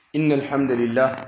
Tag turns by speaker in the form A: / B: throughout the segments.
A: إن الحمد لله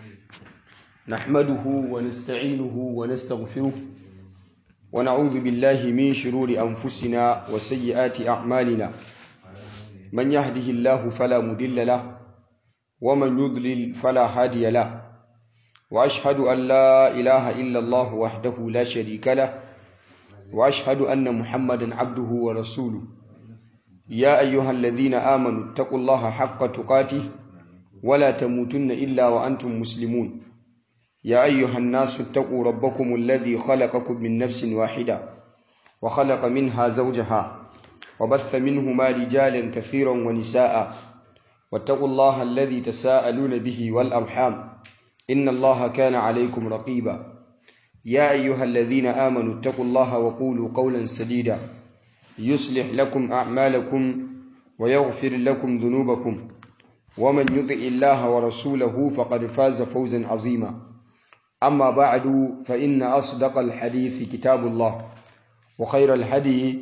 A: نحمده ونستعينه ونستغفره ونعوذ بالله من شرور أنفسنا وسيئات أعمالنا من يهده الله فلا مضل له ومن يضلل فلا هادي له وأشهد أن لا إله إلا الله وحده لا شريك له وأشهد أن محمدا عبده ورسوله يا أيها الذين آمنوا اتقوا الله حق تقاته ولا تموتن إلا وأنتم مسلمون يا أيها الناس اتقوا ربكم الذي خلقكم من نفس واحدة وخلق منها زوجها وبث منهما رجالا كثيرا ونساء واتقوا الله الذي تساءلون به والأرحام إن الله كان عليكم رقيبا يا أيها الذين آمنوا اتقوا الله وقولوا قولا سديدا يصلح لكم أعمالكم ويغفر لكم ذنوبكم ومن يطع الله ورسوله فقد فاز فوزا عظيما أما بعد فإن أصدق الحديث كتاب الله وخير الهدي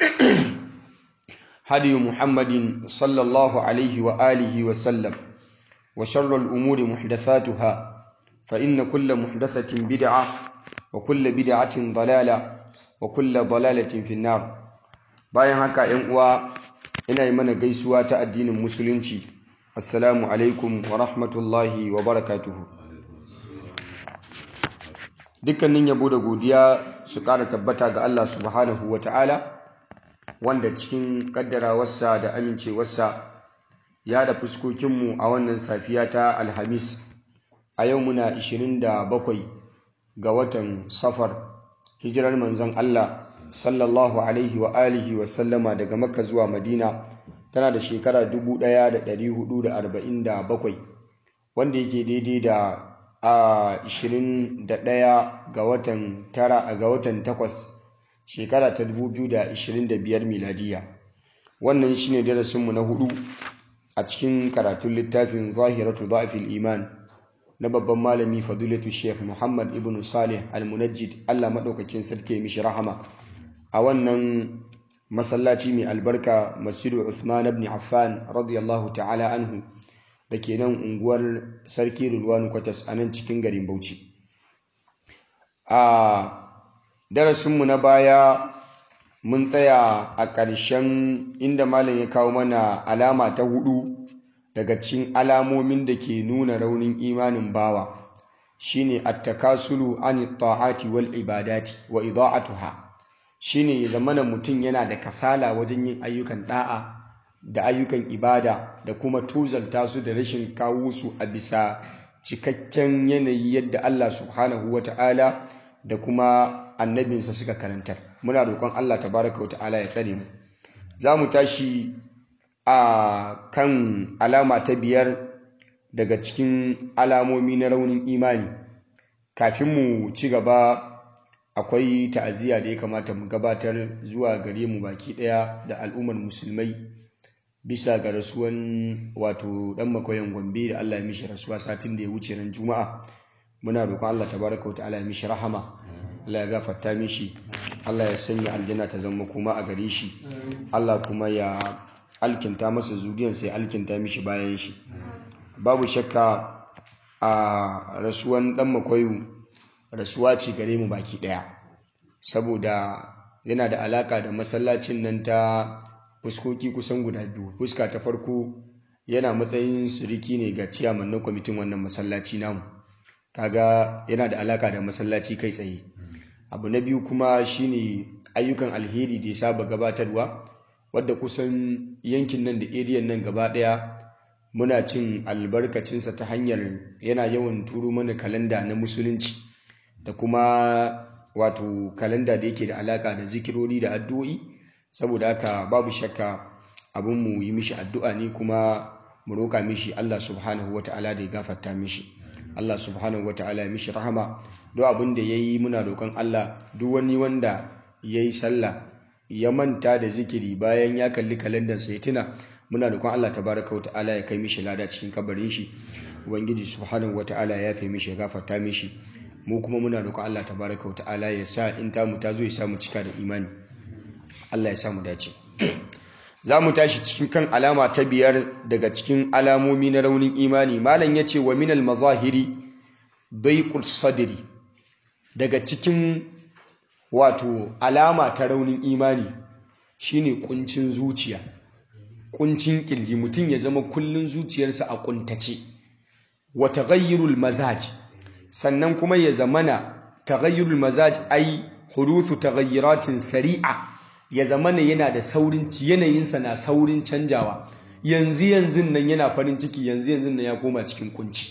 A: هدي محمد صلى الله عليه وآله وسلم وشر الأمور محدثاتها فإن كل محدثة بدعة وكل بدعة ضلالة وكل ضلالة في النار bayan haka ‘yan uwa ina yi mana gaisuwa ta addinin musulunci assalamu alaikum wa rahmatullahi wa barakatuhu dukkanin yabo da godiya su ƙara tabbata ga Allah subhanahu wa ta'ala wanda cikin ƙaddarawarsa da amincewarsa ya da fuskokinmu a wannan safiya ta alhamis a yau muna 27 ga watan safar hijirar manzon Allah sallallahu alaihi wa alihi wa sallama daga makka zuwa madina tana da shekara 1447 wanda yake daidai da a 21 ga watan tara ga watan takwas shekara ta 2025 miladiya wannan shine darasinmu na hudu a cikin karatun littafin zahiratu dha'fil iman na babban malami fadilatu sheikh muhammad ibn salih al-munajjid allah maɗaukakin sarki mishi rahama a wannan masallaci mai albarka masjidu Uthman ibn Affan radiyallahu ta'ala anhu da ke nan unguwar sarki Rulwanu Kwatas a nan cikin garin Bauchi. A darasinmu na baya mun tsaya a ƙarshen inda malam ya kawo mana alama ta hudu daga cikin alamomin da ke nuna raunin imanin bawa shine at-takasulu an ta'ati wal ibadati wa ida'atuha shine ya zamana mutum yana da kasala wajen yin ayyukan da'a da ayyukan ibada da kuma tuzalta su da rashin kawo su a bisa cikakken yanayi yadda Allah subhanahu wa ta'ala da kuma annabinsa suka karantar muna roƙon Allah tabaraka wa ta'ala ya tsare mu za mu tashi a kan alama ta biyar daga cikin alamomi na raunin imani kafin mu ci gaba akwai ta'aziyya da ya kamata mu gabatar zuwa gare mu baki daya da al'ummar musulmai bisa ga rasuwan wato dan makoyan gombe da Allah ya mishi rasuwa satin da ya wuce ran juma'a muna roƙon Allah tabaraka ta'ala ya mishi rahama Allah ya gafarta mishi Allah ya sanya aljanna ta zama kuma a gare shi Allah kuma ya alkinta masa zuriyarsa ya alkinta mishi bayan shi babu shakka a rasuwan dan makoyu rasuwa ce gare mu baki daya saboda yana da alaka da masallacin nan ta fuskoki kusan guda biyu fuska ta farko yana matsayin siriki ne ga ciyaman na kwamitin wannan masallaci namu kaga yana da alaka da masallaci kai tsaye abu na biyu kuma shine ayyukan alheri da ya saba gabatarwa wadda kusan yankin nan da eriyan nan gaba daya muna cin albarkacinsa ta hanyar yana yawan turo mana kalanda na musulunci da kuma wato kalanda da yake da alaka da zikirori da addu'o'i saboda haka babu shakka abin mu yi mishi addu'a ne kuma mu roƙa mishi Allah subhanahu wata'ala da ya gafarta mishi Allah subhanahu wata'ala ya mishi rahama duk abin da yayi muna roƙon Allah duk wani wanda yayi sallah ya manta da zikiri bayan ya kalli kalandar sai tuna muna roƙon Allah tabaraka wata'ala ya kai mishi lada cikin kabarin shi ubangiji subhanahu wata'ala ya yafe mishi ya gafarta mishi mu kuma muna roƙon Allah tabaraka wa ta'ala ya sa in ta mu ta zo ya samu cika da imani Allah ya samu dace za mu tashi cikin kan alama ta biyar daga cikin alamomi na raunin imani malam ya ce wa minal mazahiri daiqul sadri daga cikin wato alama ta raunin imani shine kuncin zuciya kuncin kirji mutum ya zama kullun zuciyarsa a kuntace wa taghayyurul mazaj sannan kuma ya zamana taghayyurul mazaj ai huruthu taghayyuratin sari'a ya zamana yana da saurin yanayinsa na saurin canjawa yanzu yanzu nan yana farin ciki yanzu yanzu nan ya koma cikin kunci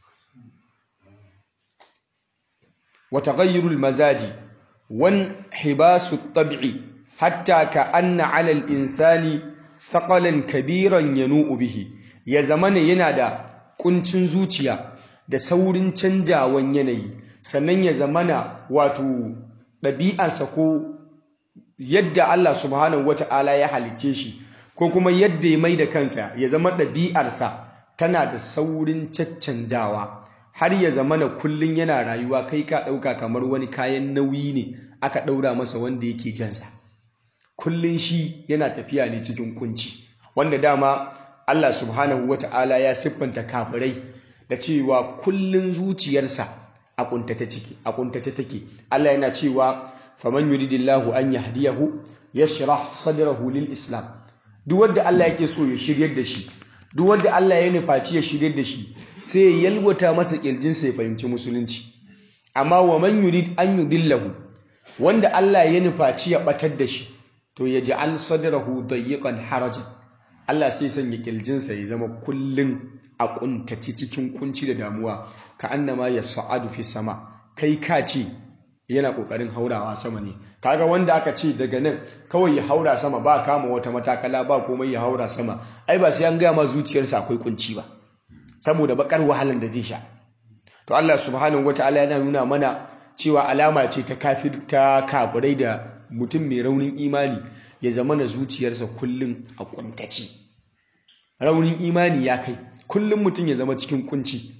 A: wa taghayyurul mazaji wan hibasu tab'i hatta ka anna 'ala al-insani thaqalan kabiran yanu'u bihi ya zamana yana da kuncin zuciya da saurin canjawan yanayi sannan ya zamana wato ɗabi'arsa ko yadda Allah subhanahu wata'ala ya halice shi ko kuma yadda ya mai da kansa ya zama ɗabi'arsa tana da saurin caccanjawa har ya zamana kullum yana rayuwa kai ka ɗauka kamar wani kayan nauyi ne aka ɗaura masa wanda yake jansa kullum shi yana tafiya ne cikin kunci wanda dama Allah subhanahu wata'ala ya siffanta kafirai da cewa kullum zuciyarsa a kuntace ciki a kuntace take Allah yana cewa faman yuridillahu an yahdiyahu yashrah sadrahu lil islam duk wanda Allah yake so ya shiryar da shi duk wanda Allah ya nufaci ya shiryar da shi sai ya yalwata masa kirjinsa ya fahimci musulunci amma wa man yurid an yudillahu wanda Allah ya nufaci ya batar da shi to ya ja'al sadrahu dayyiqan harajan Allah sai sanya kirjinsa ya zama kullun a kuntaci cikin kunci da damuwa ka annama yas'adu fi sama kai ka ce yana kokarin haurawa sama ne kaga wanda aka ce daga nan kawai ya haura sama ba kama wata matakala ba komai ya haura sama ai ba sai an gaya ma zuciyarsa akwai kunci ba saboda bakar wahalan da zai sha to Allah subhanahu wataala yana nuna mana cewa alama ce ta kafir ta kafirai da mutum mai raunin imani ya zama na zuciyarsa kullum a kuntace raunin imani ya kai kullum mutum ya zama cikin kunci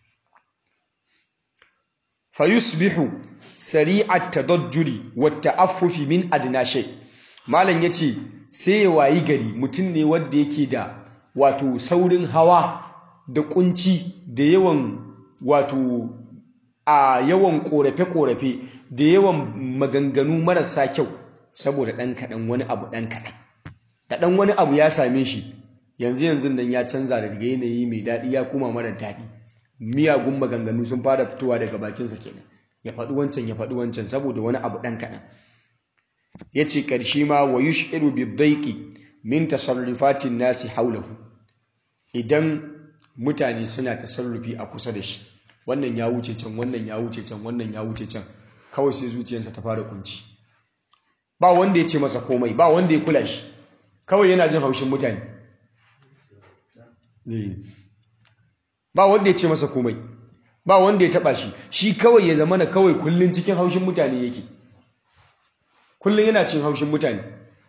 A: fayusbihu sari'at tadajjuri wa ta'affufi min adna shay malam yace sai ya wayi gari mutum ne wanda yake da wato saurin hawa da kunci da yawan wato a yawan korafe korafe da yawan maganganu marasa kyau saboda dan kadan wani abu dan kadan da dan wani abu ya same shi yanzu yanzu nan ya canza daga yanayi mai daɗi ya kuma mara daɗi miyagun maganganu sun fara fitowa daga bakinsa kenan ya faɗi wancan ya faɗi wancan saboda wani abu ɗan kaɗan ya ce ƙarshe ma wa yushiru bi daiki min tasarrufatin nasi haulahu idan mutane suna tasarrufi a kusa da shi wannan ya wuce can wannan ya wuce can wannan ya wuce can kawai sai zuciyarsa ta fara kunci ba wanda ya ce masa komai ba wanda ya kula shi kawai yana jin haushin mutane ba wanda ya ce masa komai ba wanda ya taba shi shi kawai ya zamana kawai kullun cikin haushin mutane yake kullun yana cin haushin mutane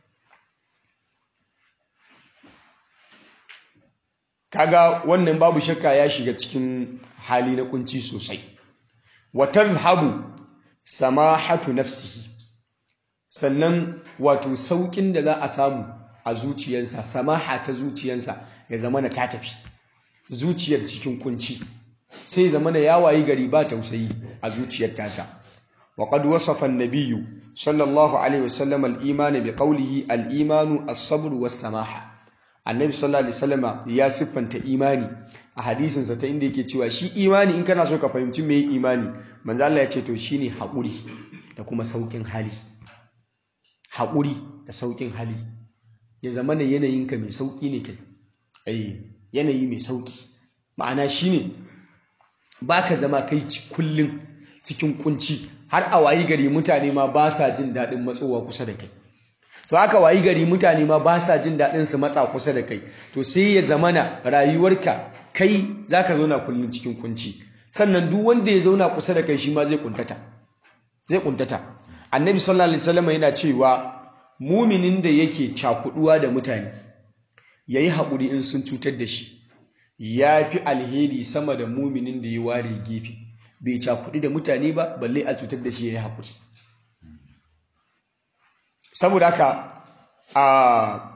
A: kaga wannan babu shakka ya shiga cikin hali na kunci sosai wa tadhhabu samahatu nafsihi sannan wato saukin da za a samu a zuciyarsa samaha ta zuciyarsa ya zamana ta tafi zuciyar cikin kunci sai zamana ya wayi gari ba tausayi a zuciyar tasa wa qad wasafa an-nabiyyu sallallahu alaihi wasallam al-iman bi qawlihi al-imanu as-sabr was-samaha annabi sallallahu alaihi wasallam ya siffanta imani a hadisin sa ta inda yake cewa shi imani in kana so ka fahimci me imani manzo Allah ya ce to shine haƙuri da kuma saukin hali haƙuri da saukin hali ya zamana yanayinka mai sauki ne kai eh yanayi mai sauki ma'ana shine baka zama kai kullun cikin kunci har a wayi gari mutane ma ba sa jin daɗin matsowa kusa da kai to haka wayi gari mutane ma ba sa jin daɗin su matsa kusa da kai to sai ya zamana rayuwarka kai zaka zauna kullun cikin kunci sannan duk wanda ya zauna kusa da kai shi ma zai kuntata zai kuntata annabi sallallahu alaihi wasallam yana cewa muminin da yake cakuduwa da mutane yayi haƙuri in sun cutar da shi ya fi alheri sama da muminin da ya ware gefe bai cakudu da mutane ba balle a cutar da shi ya yi haƙuri saboda haka a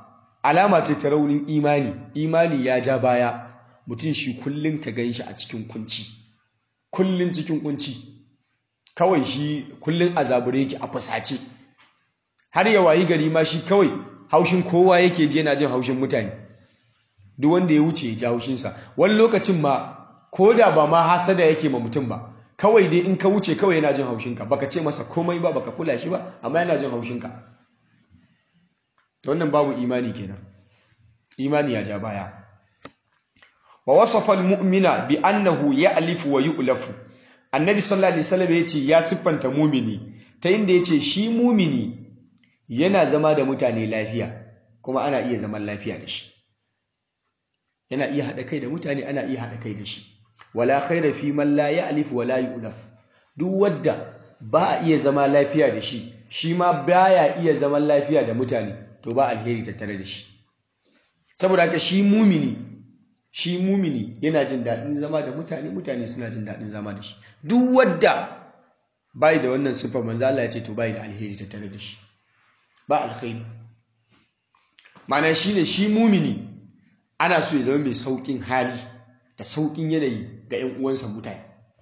A: alama ce ta raunin imani imani ya ja baya mutum shi kullum ka gan shi a cikin kunci kullum cikin kunci kawai shi kullum a zabure yake a fusace har ya wayi gari ma shi kawai haushin kowa yake je na jin haushin mutane duk wanda ya wuce ya ji haushinsa wani lokacin ma ko da ba ma hasada yake ma mutum ba kawai dai in ka wuce kawai yana jin haushinka baka ce masa komai ba baka kula shi ba amma yana jin haushinka wannan babu imani kenan imani ya ja baya wa wasafa almu'mina bi annahu ya'lifu wa yu'lafu annabi sallallahu alaihi wasallam yace ya siffanta mumini ta inda yace shi mumini yana zama da mutane lafiya kuma ana iya zaman lafiya da shi yana iya hada kai da mutane ana iya hada kai da shi wala khaira fi man la ya'lif wa la yu'laf duk wadda ba a iya zama lafiya da shi shi ma baya iya zaman lafiya da mutane to ba alheri tattare da shi saboda haka shi mumini shi mumini yana jin daɗin zama da mutane mutane suna jin daɗin zama da shi duk wadda bai da wannan sifa manzo Allah ya ce to bai da alheri tattare da shi ba alheri ma'ana shine shi mumini ana so ya zama mai saukin hali da saukin yanayi ga 'yan uwansa mutane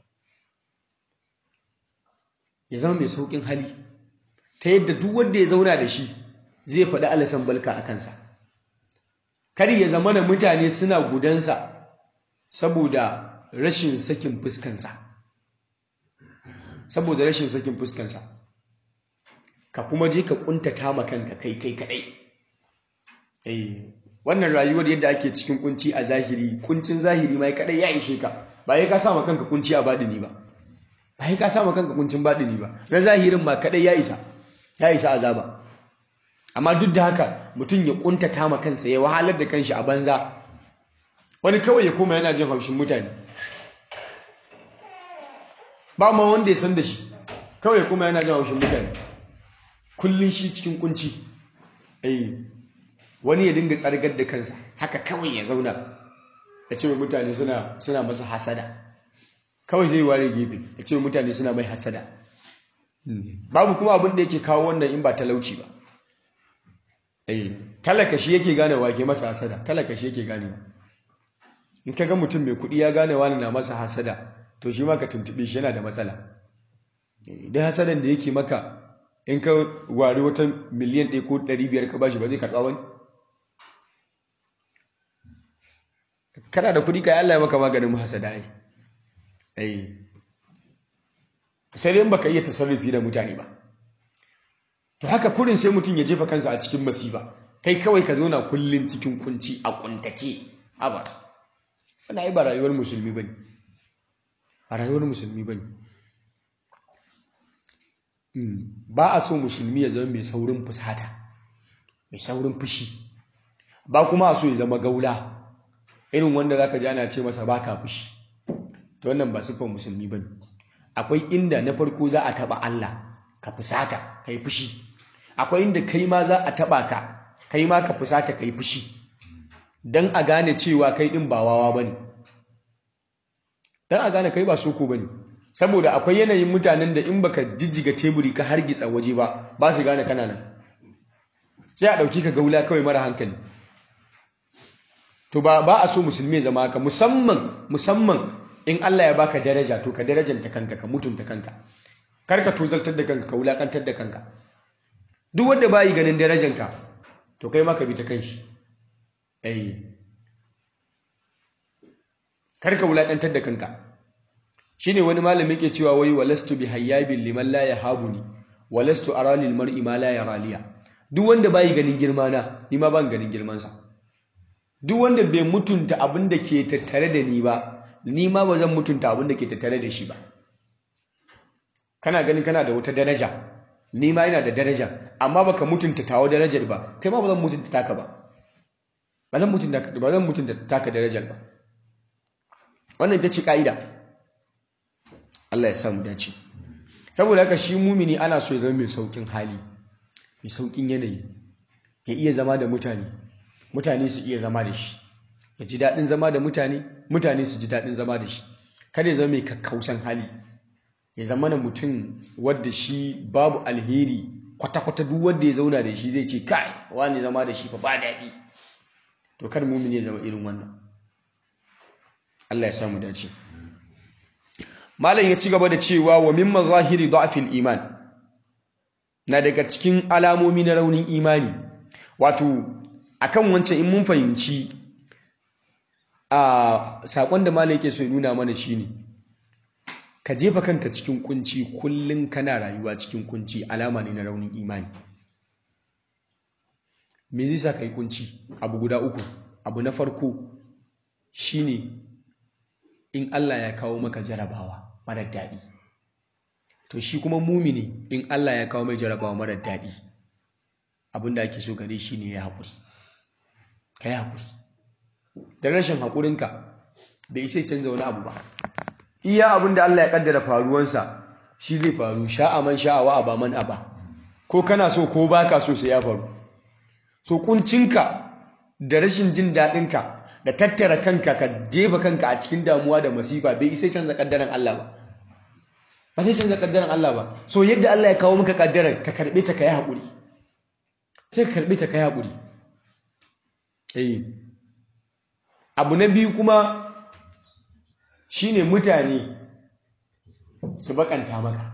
A: ya zama mai saukin hali ta yadda duk wanda ya zauna da shi zai faɗi alasan balka a kansa kar ya zama na mutane suna gudansa saboda rashin sakin fuskansa saboda rashin sakin fuskansa ka kuma je ka kuntata ma kanka kai kai kadai eh wannan rayuwar yadda ake cikin kunci a zahiri kuncin zahiri mai kadai ya ishe ka ba ya ka sa ma kanka kunci a badini ba ba ya ka sa ma kanka kuncin badini ba na zahirin ma kadai ya isa ya isa azaba amma duk da haka mutum ya kuntata ma kansa ya wahalar da kanshi a banza wani kawai ya koma yana jin haushin mutane ba ma wanda ya san da shi kawai ya koma yana jin haushin mutane kullun shi cikin kunci eh wani ya dinga tsargar da kansa haka kawai ya zauna ya ce mutane suna suna masa hasada kawai zai ware gefe ya ce mutane suna mai hasada babu kuma abin da yake kawo wannan in ba talauci ba talaka shi yake gane wake masa hasada talaka shi yake gane in ka ga mutum mai kuɗi ya gane wani na masa hasada to shi ma ka tuntube shi yana da matsala idan hasadan da yake maka in ka wari wata miliyan ɗaya ko ɗari biyar ka bashi ba zai karɓa wani kana da kuɗi ka yi Allah ya maka maganin hasada ai sai dai baka iya tasarrufi da mutane ba to haka kurin sai mutum ya jefa kansa a cikin masifa kai kawai ka zauna kullum cikin kunci a kuntace haba wannan ai ba rayuwar musulmi bane a rayuwar musulmi bane ba a so musulmi ya zama mai saurin fusata mai saurin fushi ba kuma a so ya zama gaula irin wanda zaka ji ana ce masa baka fushi to wannan ba siffar musulmi bane akwai inda na farko za a taba Allah ka fusata kai fushi akwai inda kai ma za a taba ka kai ma ka fusata kai fushi dan a gane cewa kai din ba wawa bane dan a gane kai ba soko bane saboda akwai yanayin mutanen da in baka jijjiga teburi ka hargitsa waje ba ba su gane kana nan sai a dauki ka gaula kawai mara hankali to ba ba a so musulmi ya zama haka musamman musamman in Allah ya baka daraja to ka darajanta kanka ka mutunta kanka kar ka tozaltar da kanka ka wulakantar da kanka duk wanda bayi ganin darajanka to kai ma ka bi ta kanshi eh kar ka wulakantar da kanka shine wani malamin ke cewa wai walastu bi hayyabin liman la yahabuni walastu ara lil mar'i ma la yaraliya duk wanda bayi ganin girma na ni ma ban ganin girman sa duk wanda bai mutunta abin da ke tattare da ni ba ni ma ba zan mutunta abin da ke tattare da shi ba kana ganin kana da wata daraja ni ma ina da daraja amma baka mutunta tawo darajar ba kai ma ba zan mutunta taka ba ba zan mutunta ba zan mutunta taka darajar ba wannan ita ce ka'ida Allah ya samu dace saboda haka shi mumini ana so ya zama mai saukin hali mai saukin yanayi ya iya zama da mutane mutane su iya zama da shi ya ji daɗin zama da mutane mutane su ji daɗin zama da shi kada ya zama mai kakkausan hali ya zama na mutum wadda shi babu alheri kwata-kwata duk wanda ya zauna da shi zai ce kai wani zama da shi fa ba daɗi to kar mumini ya zama irin wannan Allah ya samu dace malam ya ci gaba da cewa wa min mazahiri da'fil iman na daga cikin alamomi na raunin imani wato akan wancan in mun fahimci a sakon da malam yake so ya nuna mana shine ka jefa kanka cikin kunci kullum kana rayuwa cikin kunci alama ne na raunin imani me zai sa ka yi kunci abu guda uku abu na farko shine in Allah ya kawo maka jarabawa marar daɗi to shi kuma mumini in Allah ya kawo mai jarabawa marar daɗi abinda ake so gare shi ne ya haƙuri ka yi haƙuri da rashin haƙurinka bai isa canza wani abu ba iya abin da Allah ya kaddara faruwansa shi zai faru sha'a man sha'awa aba man aba ko kana so ko baka so sai ya faru so kuncinka da rashin jin daɗinka da tattara kanka ka jefa kanka a cikin damuwa da masifa bai isa canza kaddaran Allah ba ba sai canza kaddaran Allah ba so yadda Allah ya kawo maka kaddaran ka karbe ta kai haƙuri sai ka karbe ta kai haƙuri eh abu na biyu kuma shine mutane su bakanta maka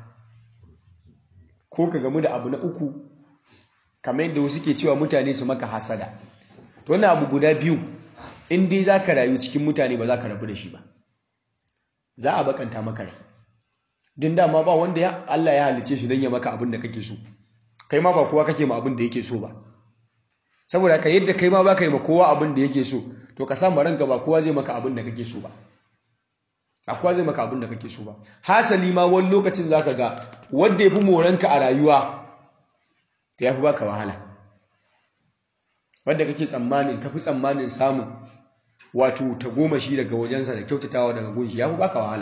A: ko ka gamu da abu na uku kamar yadda wasu ke cewa mutane su maka hasada to wannan abu guda biyu in dai za ka rayu cikin mutane ba za ka rabu da shi ba za a bakanta maka rai din dama ba wanda ya Allah ya halice shi don ya maka abin da kake so kai ma ba kowa kake ma abin da yake so ba saboda ka yadda kai ma ba ka yi ma kowa abin da yake so to ka samu ranka ba kowa zai maka abin da kake so ba a kowa zai maka abin da kake so ba hasali ma wani lokacin za ka ga wanda ya fi moranka a rayuwa ta ya fi baka wahala wadda kake tsammanin ka fi tsammanin samun wato ta goma shi daga wajensa da kyautatawa daga gunshi ya fi baka wahala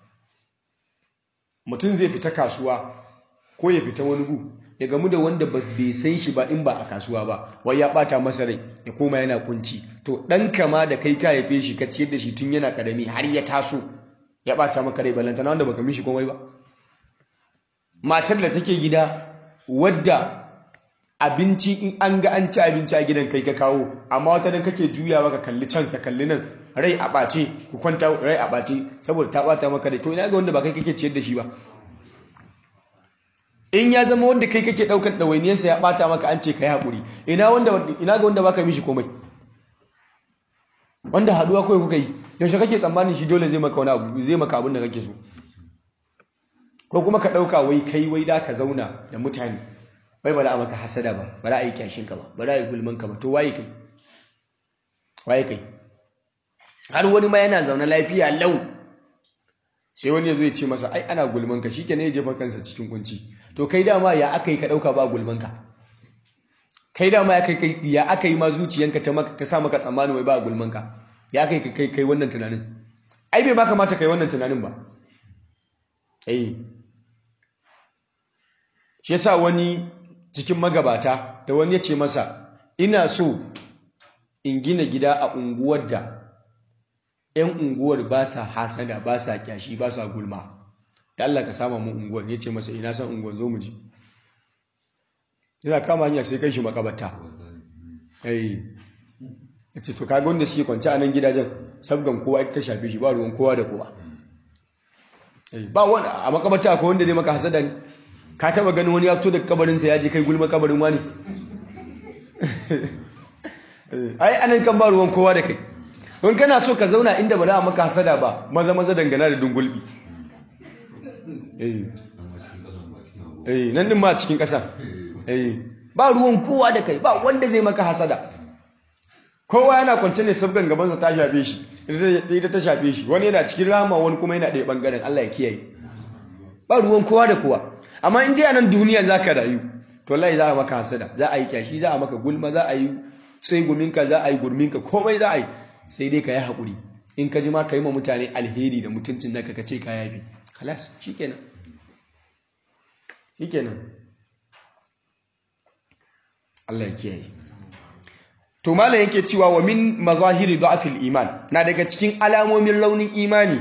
A: mutum zai fita kasuwa ko ya fita wani gu ya gamu da wanda bai san shi ba in ba a kasuwa ba wai ya bata masa rai ya koma yana kunci to ɗan kama da kai ka haife shi ka ciyar da shi tun yana ƙarami har ya taso ya bata maka rai balantana wanda baka mishi komai ba matar da take gida wadda abinci in an ga an ci abinci a gidan kai ka kawo amma wata dan kake juyawa ka kalli can ka kalli nan rai a ɓace ku kwanta rai a ɓace saboda ta ɓata maka rai to ina ga wanda ba kai kake ciyar da shi ba in ya zama wanda kai kake ɗaukar ɗawainiyarsa ya ɓata maka an ce ka yi haƙuri ina ga wanda baka mishi komai wanda haɗuwa kawai kuka yi yaushe kake tsammanin shi dole zai maka wani abu zai maka abin da kake so ko kuma ka ɗauka wai kai wai da ka zauna da mutane wai ba a maka hasada ba ba a yi kyashin ka ba ba a yi gulman ka ba to waye kai waye kai har wani ma yana zaune lafiya lau sai wani ya zo ya ce masa ai ana gulman ka shike ne ya jefa kansa cikin kunci to kai dama ya aka yi ka ɗauka ba gulman ka kai dama ya kai ya aka yi ma zuciyanka ta sa maka tsammanin wai ba gulman ka ya kai kai kai wannan tunanin ai bai ba kamata kai wannan tunanin ba eh shi yasa wani cikin magabata da wani ya ce masa ina so in gina gida a unguwar da 'yan unguwar ba sa hasada ba sa kyashi ba sa gulma da Allah ka sama mu unguwar ya ce masa ina son unguwar zo mu ji yana kama hanya sai kai shi makabarta eh ya ce to kaga wanda suke kwanci a nan gidajen sabgan kowa ita ta shafe shi ba ruwan kowa da kowa ba wani a makabarta akwai wanda zai maka hasada ne ka taba ganin wani ya fito daga kabarinsa ya je kai gulma kabarin wani ai anan kan ba ruwan kowa da kai in kana so ka zauna inda ba za a maka hasada ba maza maza dangana da dungulbi eh nan din ma cikin ƙasa eh ba ruwan kowa da kai ba wanda zai maka hasada kowa yana kwance ne sabgan gabansa ta shafe shi ita ta shafe shi wani yana cikin rama wani kuma yana ɗaya ɓangaren Allah ya kiyaye ba ruwan kowa da kowa amma in dai a nan duniya za ka rayu to wallahi za a maka hasada za a yi kyashi za a maka gulma za a yi tseguminka za a yi gurminka komai za a yi sai dai ka yi haƙuri in ka ji ma ka yi ma mutane alheri da mutuncin naka ka ce ka yafi halas shikenan shikenan Allah ya kiyaye to malam yake cewa wa min mazahiri da'fil iman na daga cikin alamomin launin imani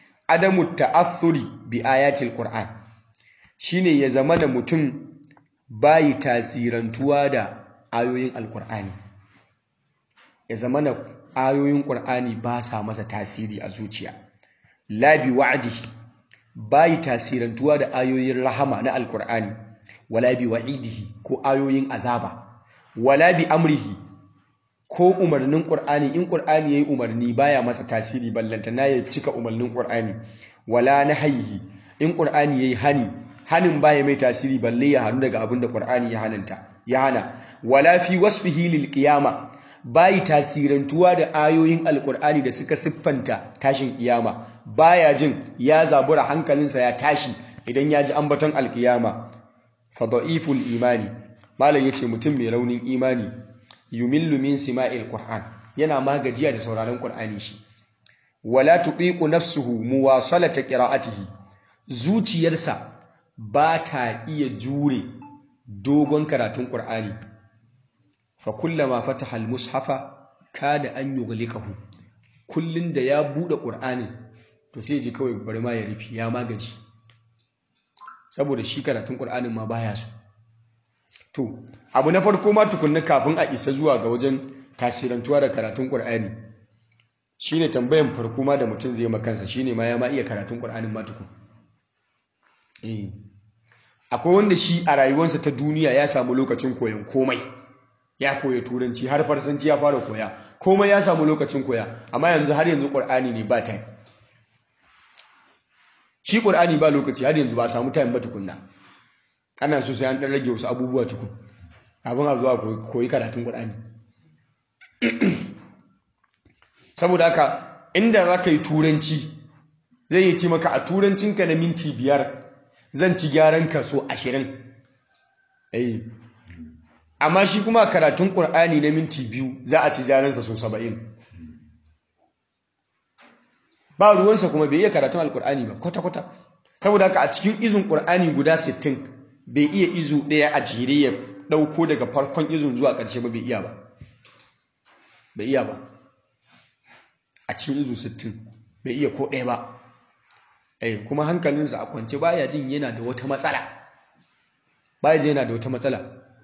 A: adamu ta'athuri bi ayatil qur'an shine ya zama da mutum bayi tasirantuwa da ayoyin alkur'ani ya zama na ayoyin ƙur'ani ba sa masa tasiri a zuciya labi wa'adihi bayi tasirantuwa da ayoyin rahama na alkur'ani wala bi wa'idihi ko ayoyin azaba wala bi amrihi ko umarnin ƙur'ani in ƙur'ani yayi umarni baya masa tasiri ballantana ya cika umarnin ƙur'ani wala nahyihi in ƙur'ani yayi hani hanin baya mai tasiri balle ya hannu daga abin da ƙur'ani ya hananta ya hana wala fi wasfihi lil qiyama bayi tasirantuwa da ayoyin alƙur'ani da suka siffanta tashin kiyama baya jin ya zabura hankalinsa ya tashi idan ya ji ambaton alkiyama fa da'iful imani malam yace mutum mai raunin imani yumillu min sima'il qur'an yana magajiya da sauraron qur'ani shi wala tuqiqu nafsuhu muwasalata qira'atihi zuciyarsa ba ta iya jure dogon karatun qur'ani fa kullama fataha al-mushafa kada an yughlikahu kullun da ya bude qur'ani to sai ji kawai bari ma ya rufi ya magaji saboda shi karatun qur'anin ma baya so to abu na farko ma tukunna kafin a isa zuwa ga wajen tasirantuwa da karatun qur'ani shine tambayan farko ma da mutum zai makansa shine ma ya ma iya karatun qur'anin ma tukun eh akwai wanda shi a rayuwarsa ta duniya ya samu lokacin koyon komai ya koya turanci har farsanci ya fara koya komai ya samu lokacin koya amma yanzu har yanzu qur'ani ne ba time shi qur'ani ba lokaci har yanzu ba samu time ba tukunna ana so sai an dan rage wasu abubuwa tukun abin a zuwa koyi karatun qur'ani saboda haka inda za ka yi turanci zai yi ci maka a turancinka na minti biyar zan ci gyaran ka so ashirin amma shi kuma karatun ƙur'ani na minti biyu za a ci gyaransa so saba'in ba ruwansa kuma bai iya karatun alƙur'ani ba kwata-kwata saboda haka a cikin izin ƙur'ani guda sittin bai iya izu ɗaya a jere ya ɗauko daga farkon izin zuwa ƙarshe ba bai iya ba bai iya ba a cikin izu sittin bai iya ko ɗaya ba eh kuma hankalinsa a kwance baya jin yana da wata matsala baya jin yana da wata matsala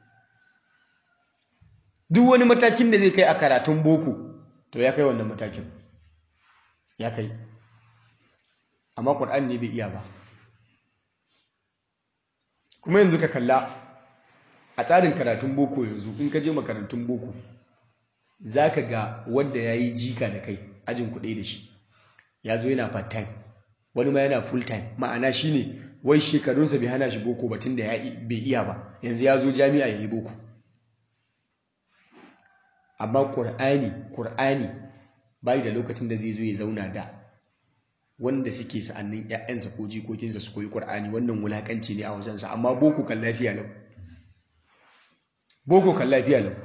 A: duk wani matakin da zai kai a karatun boko to ya kai wannan matakin ya kai amma ƙur'ani ne bai iya ba kuma yanzu ka kalla a tsarin karatun boko yanzu in ka je makarantun boko za ka ga wanda ya yi jika da kai ajin kuɗi da shi ya zo yana part time wani ma yana full time ma'ana shi ne wai shekarunsa bai hana shi boko batun da bai iya ba yanzu ya zo jami'a ya yi boko amma ƙur'ani ƙur'ani bai da lokacin da zai zo ya zauna da wanda suke sa'annin ‘ya'yansa ko jikokinsa su koyi ƙur'ani wannan wulaƙanci ne a wajensa amma boko kan lafiya lau boko kan lafiya lau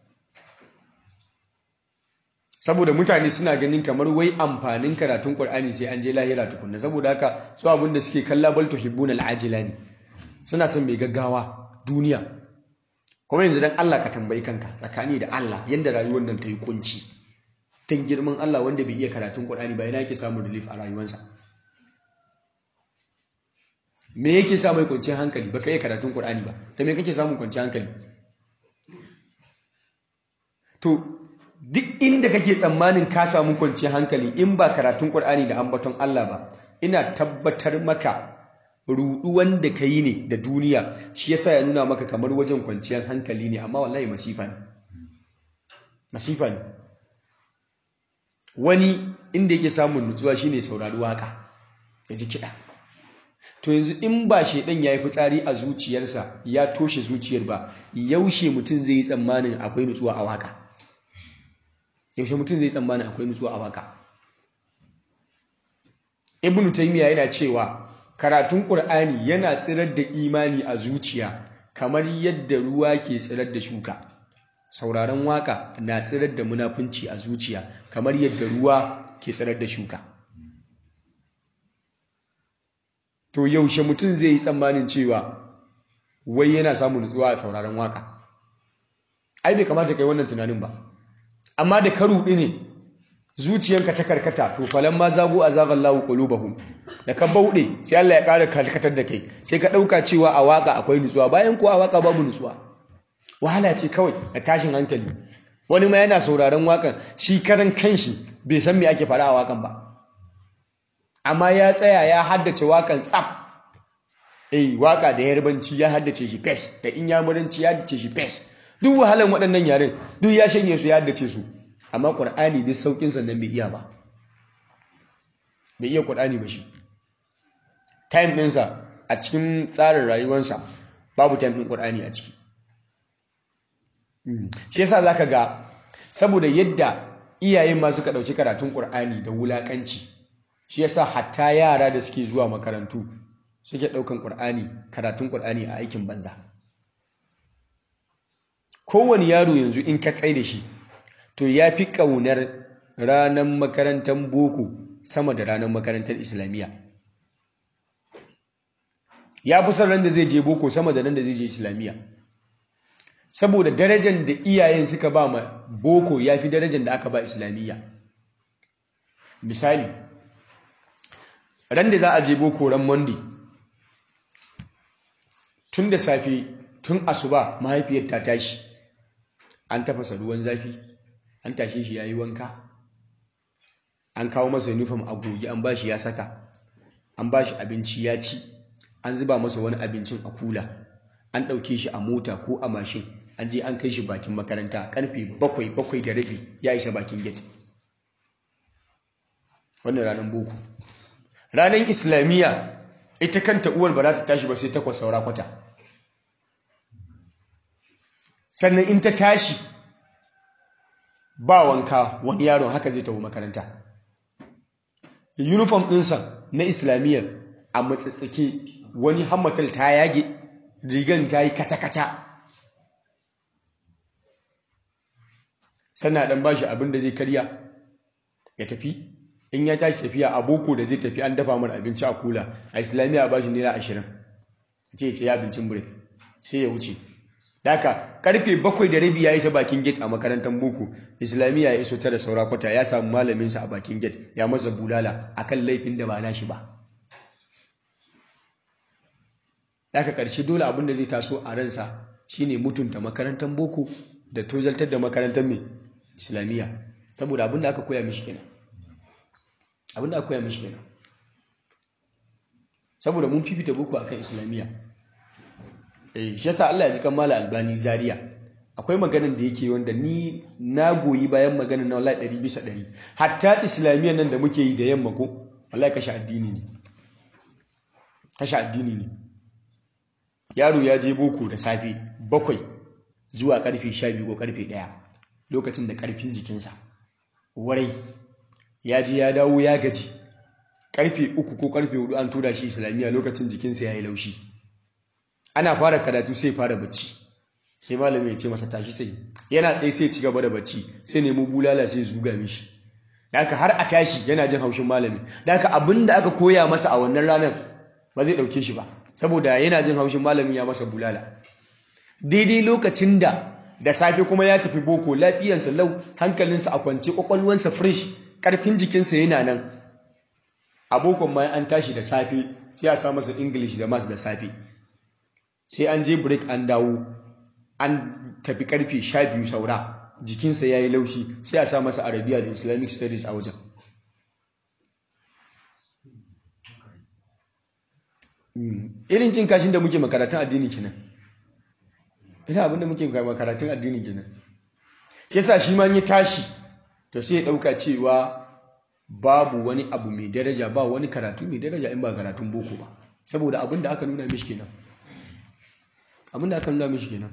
A: saboda mutane suna ganin kamar wai amfanin karatun ƙur'ani sai an je lahira tukunna saboda haka su abin da suke kalla bal tuhibbuna al'ajila ne suna son mai gaggawa duniya kuma yanzu dan Allah ka tambayi kanka tsakani da Allah yanda rayuwar nan ta yi kunci tun girman Allah wanda bai iya karatun Qur'ani ba yana yake samun relief a rayuwarsa me yake sa mai kwanciyar hankali baka iya karatun Qur'ani ba ta me kake samun kwanciyar hankali to duk inda kake tsammanin ka samu kwanciyar hankali in ba karatun Qur'ani da ambaton Allah ba ina tabbatar maka rudu wanda ka yi ne da duniya shi yasa ya nuna maka kamar wajen kwanciyar hankali ne amma wallahi masifa ne masifa ne wani inda yake samun nutsuwa shine saurari waka ya ji kiɗa to yanzu in ba shaidan ya yi fitsari a zuciyarsa ya toshe zuciyar ba yaushe mutum zai yi tsammanin akwai nutsuwa a waka yaushe mutum zai yi tsammanin akwai nutsuwa a waka ibnu taymiya yana cewa karatun qur'ani yana tsirar da imani a zuciya kamar yadda ruwa ke tsirar da shuka sauraron waka na tsirar da munafunci a zuciya kamar yadda ruwa ke tsirar da shuka to yaushe mutum zai yi tsammanin cewa wai yana samun nutsuwa a sauraron waka ai bai kamata kai wannan tunanin ba amma da ka ruɗi ne zuciyanka ta karkata to falan ma zago a zagallahu qulubahum da ka bauɗe sai Allah ya ƙara kalkatar da kai sai ka ɗauka cewa a waka akwai nutsuwa bayan kuwa a waka babu nutsuwa wahala ce kawai da tashin hankali wani ma yana sauraron wakan shi karan kanshi bai san me ake faɗa a wakan ba amma ya tsaya ya haddace wakan tsaf eh waka da yarbanci ya haddace shi fes da inyamuranci ya haddace shi fes duk wahalan waɗannan yaren duk ya shanye su ya haddace su amma ƙur'ani duk saukin sannan bai iya ba bai iya ƙur'ani ba shi time ɗinsa a cikin tsarin rayuwarsa babu time ɗin ƙur'ani a ciki shi yasa zaka ga saboda yadda iyayen ma suka ɗauki karatun ƙur'ani da wulaƙanci shi yasa hatta yara da suke zuwa makarantu suke ɗaukan ƙur'ani karatun ƙur'ani a aikin banza kowane yaro yanzu in ka tsaye da shi to ya fi ƙaunar ranar makarantar boko sama da ranar makarantar islamiyya ya fi son ran da zai je boko sama da ran da zai je islamiyya saboda darajar da iyayen suka ba ma boko ya fi darajar da aka ba islamiyya misali ran da za a je boko ran monday tun da safe tun asuba mahaifiyar ta tashi an tafasa ruwan zafi an tashe shi ya yi wanka an kawo masa uniform a goge an ba shi ya saka an ba shi abinci ya ci an zuba masa wani abincin a kula an ɗauke shi a mota ko a mashin an je an kai shi bakin makaranta karfe bakwai bakwai da rabi ya isa bakin gate wannan ranar boko ranar islamiyya ita kanta uwar ba za ta tashi ba sai takwas saura kwata sannan in ta tashi ba wanka wani yaron haka zai tafi makaranta uniform ɗinsa na islamiyyar a matsatsake wani hammatal ta yage rigan ta yi kata-kata sannan ɗan ba shi abin da zai karya ya tafi in ya tashi tafiya a boko da zai tafi an dafa mara abinci a kula a islamiyya ba shi naira ashirin ce sai ya abincin break sai ya wuce Daka karfe bakwai da rabi ya isa bakin gate a makarantar boko islamiyya ya iso tara saura kwata ya samu malaminsa a bakin gate ya masa bulala akan laifin da ba nashi ba Daka karshe dole abin da zai taso a ransa shine mutunta makarantar boko da tozaltar da makarantar mai islamiyya saboda abin da aka koya mishi kenan abin da aka koya mishi kenan saboda mun fifita boko akan islamiyya eh shi yasa Allah ya ji kammala albani zaria akwai maganan da yake wanda ni na goyi bayan maganan na wallahi 100 bisa 100 hatta islamiyya nan da muke yi da yamma ko wallahi kashe addini ne kashe addini ne yaro ya je boko da safe bakwai zuwa karfe 12 ko karfe 1 lokacin da karfin jikinsa warai ya je ya dawo ya gaji karfe 3 ko karfe 4 an tura shi islamiyya lokacin jikinsa ya yi laushi ana fara karatu sai fara bacci sai malami ya ce masa tashi sai yana tsaye sai ci gaba da bacci sai nemo bulala sai zuga mishi da haka har a tashi yana jin haushin malami da haka abin da aka koya masa a wannan ranar ba zai ɗauke shi ba saboda yana jin haushin malami ya masa bulala daidai lokacin da da safe kuma ya tafi boko lafiyansa lau hankalinsa a kwance kwakwalwansa fresh karfin jikinsa yana nan a bokon ma an tashi da safe sai a sa masa english da maths da safe sai an je break an dawo an tafi karfe sha biyu saura jikinsa ya yi laushi sai a sa masa arabiya da islamic studies a wajen irin cin kashin da muke makaratun addini kenan ina abinda muke makaratun addini kenan shi sa shi ma yi tashi to sai ya ɗauka cewa babu wani abu mai daraja ba wani karatu mai daraja in ba karatun boko ba saboda abinda aka nuna mishi kenan abinda aka nuna mishi kenan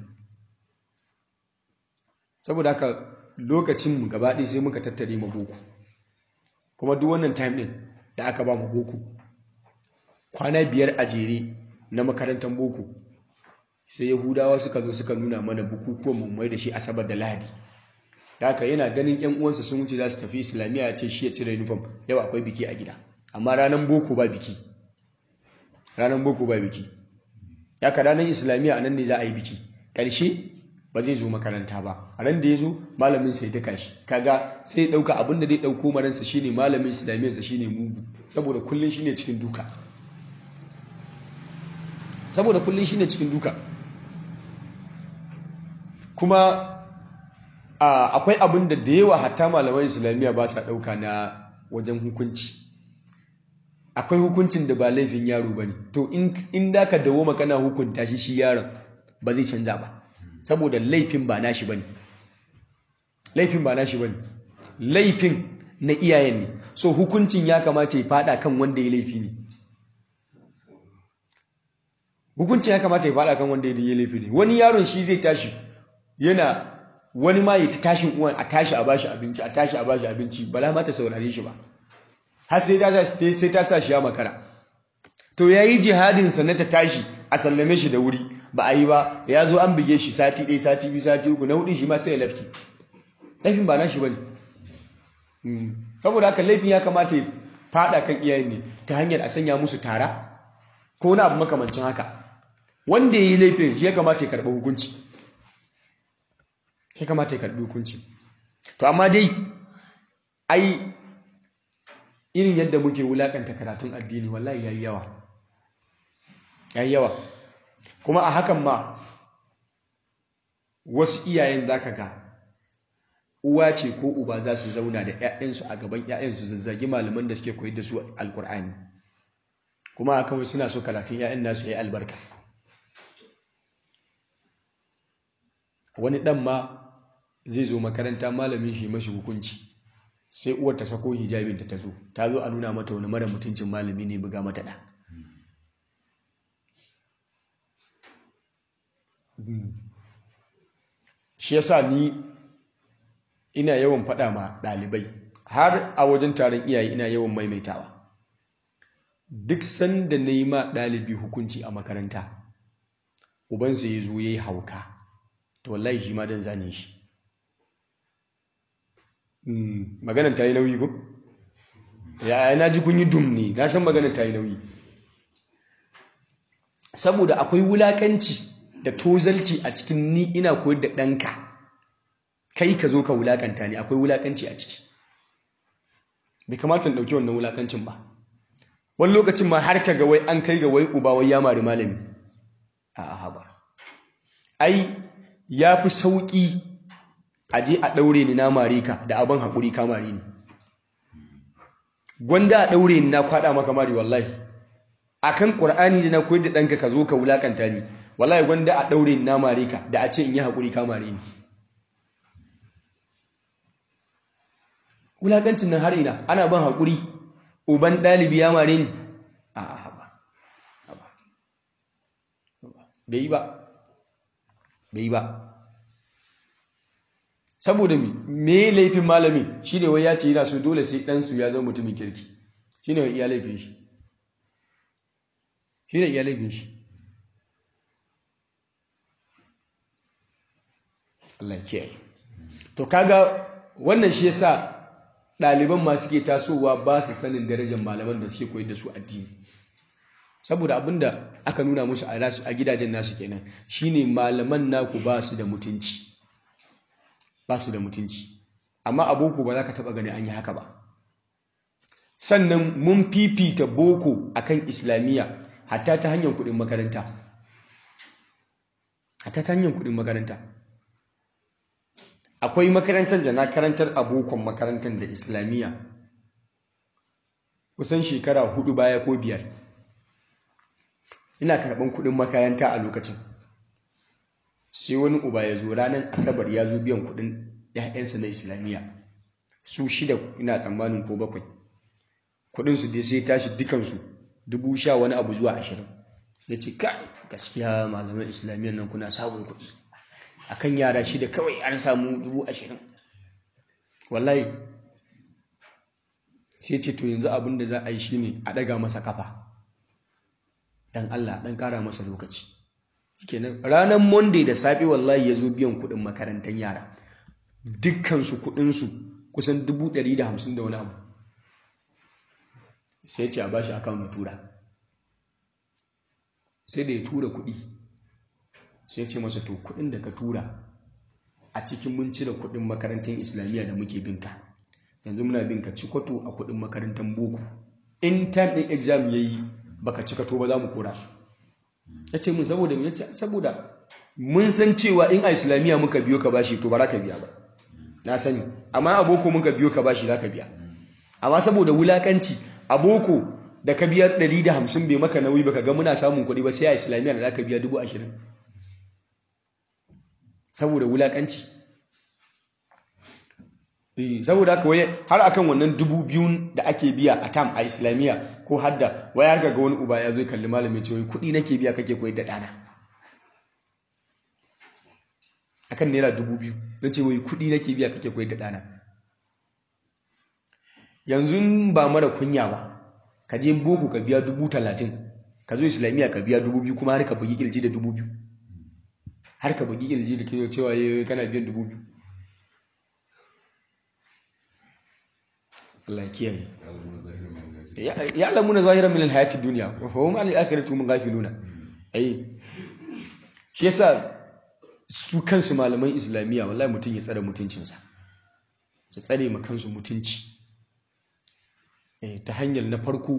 A: saboda haka lokacin mu gaba ɗaya sai muka tattare mu boko kuma duk wannan time ɗin da aka ba mu boko kwana biyar a jere na makarantar boko sai yahudawa suka zo suka nuna mana bukukuwan mu mai da shi asabar da lahadi da haka yana ganin yan uwansa sun wuce za su tafi islamiyya ya ce shi ya cire uniform yau akwai biki a gida amma ranar boko ba biki ranar boko ba biki ya ka ranar islamiyya a nan ne za a yi biki ƙarshe ba zai zo makaranta ba a ran da ya zo malamin sai ta kashi kaga sai ya ɗauka abin da zai ɗauko maransa shine malamin islamiyyarsa shine mugu saboda kullum shine cikin duka saboda kullum shine cikin duka kuma akwai abin da da yawa hatta malaman islamiyya ba sa ɗauka na wajen hukunci akwai hukuncin da ba laifin yaro ba ne to in da ka dawo makana hukunta shi shi yaron ba zai canza ba saboda laifin ba nashi ba ne laifin ba nashi ba ne laifin na iyayen ne so hukuncin ya kamata ya fada kan wanda ya laifi ne hukuncin ya kamata ya fada kan wanda ya laifi ne wani yaron shi zai tashi yana wani ma ya ta tashin uwan a tashi a bashi abinci a tashi a bashi abinci bala ma ta saurare shi ba har sai ta sai ta sa shi ya makara to yayi jihadin sa na ta tashi a sallame shi da wuri ba a yi ba ya zo an bige shi sati ɗaya sati biyu sati uku na hudu shi ma sai ya lafki laifin ba na shi bane saboda haka laifin ya kamata ya fada kan iyayen ne ta hanyar a sanya musu tara ko wani abu makamancin haka wanda ya yi laifin shi ya kamata ya karɓi hukunci ya kamata ya karɓi hukunci to amma dai ai irin yadda muke wulakanta karatun addini wallahi yayi yawa yayi yawa kuma a hakan ma wasu iyayen zaka ga uwa ce ko uba za su zauna da 'ya'yansu a gaban 'ya'yansu zazzagi malaman da suke koyar da su alkur'ani kuma a kawai suna so karatun 'ya'yan nasu ya yi albarka wani ɗan ma zai zo makaranta malamin shi mashi hukunci sai uwar ta sako hijabinta ta zo ta zo a nuna mata wani mara mutuncin malami ne buga mata ɗa shi yasa ni ina yawan faɗa ma ɗalibai har a wajen taron iyaye ina yawan maimaitawa duk sanda na yi ma ɗalibi hukunci a makaranta ubansa ya zo ya yi hauka to wallahi shi ma don zane shi maganar ta yi nauyi ko? ya na ji kun yi dum ne na san maganar ta yi nauyi saboda akwai wulakanci da tozalci a cikin ni ina koyar da ɗanka kai ka zo ka wulakanta ne akwai wulakanci a ciki bai kamata ɗauki wannan wulakancin ba wani lokacin ma har ka ga wai an kai ga wai uba wai ya mari malami a haba ai ya fi sauƙi a je a ɗaure ni na mare ka da abin haƙuri ka mare ni gwanda a ɗaure ni na kwaɗa maka mari wallahi a kan ƙur'ani da na koyar da ɗanka ka zo ka wulakanta ni wallahi gwanda a ɗaure ni na mare ka da a ce in yi haƙuri ka mare ni wulakancin nan har ina ana ban haƙuri uban ɗalibi ya mare ni a haɓa bai yi ba bai yi ba saboda mi me laifin malami shi ne wai ya ce yana so dole sai ɗansu ya zama mutumin kirki shi ne iya laifin shi shi ne iya laifin shi Allah kiyaye to kaga wannan shi yasa ɗaliban ma suke tasowa ba su sanin darajar malaman da suke koyar da su addini saboda abinda aka nuna musu a gidajen nasu kenan shine malaman naku ba su da mutunci ba su da mutunci amma a boko ba za ka taba gani an yi haka ba sannan mun fifita boko akan islamiyya hatta ta hanyar kudin makaranta hatta ta hanyar kudin makaranta akwai makarantar da na karantar a bokon makarantar da islamiyya kusan shekara hudu baya ko biyar ina karɓar kudin makaranta a lokacin sai wani uba ya zo ranar asabar ya zo biyan kudin ‘ya'yansa na islamiyya su shida ina tsammanin ko bakwai kudinsu dai sai tashi dukansu dubu sha wani abu zuwa ashirin ya ce ka gaskiya malaman islamiyyar nan kuna samun kudi akan yara shida kawai an samu dubu ashirin wallahi sai ce to yanzu abin da za a yi shine a ɗaga masa kafa dan Allah dan ƙara masa lokaci kenan ranar monday da safe wallahi ya zo biyan kuɗin makarantar yara dukkansu kuɗinsu kusan dubu ɗari da hamsin da wani abu sai ce a bashi akawun ya tura sai da ya tura kuɗi sai ce masa to kuɗin da ka tura a cikin mun cire kuɗin makarantar islamiyya da muke binka yanzu muna binka cikoto a kuɗin makarantar boko in time ɗin exam ya yi baka cikato ba za mu kora su ya ce mun saboda mun saboda mun san cewa in a islamiyya muka biyo ka bashi to ba za ka biya ba na sani amma a boko muka biyo ka bashi za ka biya amma saboda wulakanci a boko da ka biya 150 bai maka nauyi baka ga muna samun kuɗi ba sai a islamiyya da za ka biya 20,000 saboda wulakanci saboda haka waye har akan wannan dubu biyun da ake biya a tam a islamiyya ko hadda waya har ga wani uba ya zo kalli malamin ce wai kuɗi nake biya kake koyar da ɗana akan naira dubu biyu don ce wai kuɗi nake biya kake koyar da ɗana yanzu ba mara kunya ba ka je boko ka biya dubu talatin ka zo islamiyya ka biya dubu biyu kuma har ka bugi kirji da dubu biyu har ka bugi kirji da ke cewa kana biyan dubu biyu Allah ya kiyaye ya lamuna zahiran min alhayati dunya wa hum an al-akhirati hum ghafiluna ai shi yasa su kansu malaman islamiyya wallahi mutum ya tsare mutuncinsa ya tsare ma kansu mutunci ta hanyar na farko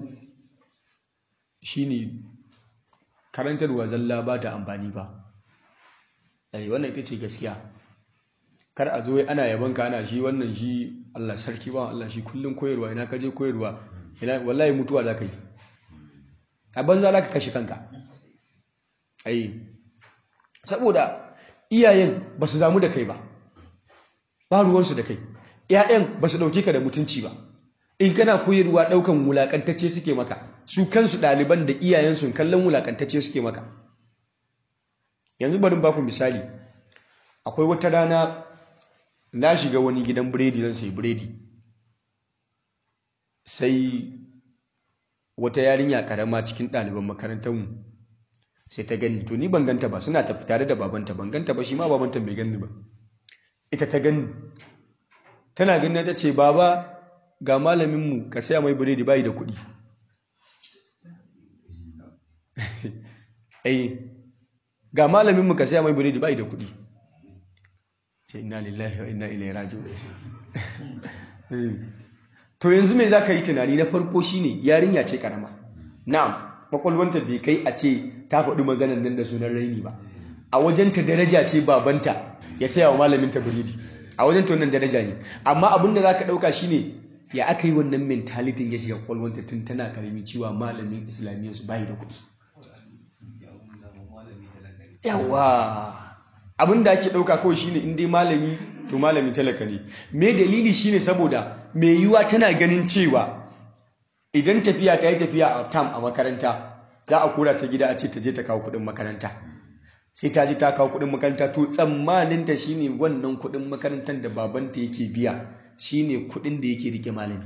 A: shine karantarwa zalla ba ta amfani ba ai wannan ita ce gaskiya kar a zo ana yaban ka ana shi wannan shi Allah sarki ba Allah shi kullum koyarwa ina kaje koyarwa ina wallahi mutuwa za ka yi a banza za ka kashe kanka ai saboda iyayen ba su zamu da kai ba ba ruwansu da kai ‘ya'yan ba su ɗauke ka da mutunci ba in kana koyarwa ɗaukan wulaƙantacce suke maka su kansu ɗaliban da iyayensu kallon wulaƙantacce suke maka yanzu barin baku misali akwai wata rana na shiga wani gidan biredi zan sai biredi sai wata yarinya karama cikin ɗaliban makarantarmu sai ta gani to ni ban ganta ba suna tafi tare da babanta ban ganta ba shi ma babanta bai gani ba ita ta gani tana gani ta ce baba ga malaminmu ka saya mai biredi bayi da kuɗi ai ga malaminmu ka saya mai biredi bayi da kuɗi sai inna lillahi wa inna ilaihi raji'un to yanzu me za ka yi tunani na farko shine yarinya ce karama na'am kwakwalwanta bai kai a ce ta faɗi maganar nan da sunan raini ba a wajenta daraja ce babanta ya saya wa malaminta biredi a wajenta wannan daraja ne amma abin da za ka ɗauka shine ya aka yi wannan mentalitin ya shiga kwakwalwanta tun tana karami cewa malamin islamiyyar su bayi da kuɗi yawa abin da ake ɗauka kawai shine in dai malami to malami talaka ne me dalili shine saboda mai yiwuwa tana ganin cewa idan tafiya ta yi tafiya a tam a makaranta za a kura ta gida a ce ta je ta kawo kuɗin makaranta sai ta ji ta kawo kuɗin makaranta to tsammanin ta shine wannan kuɗin makarantar da babanta yake biya shine kuɗin da yake rike malami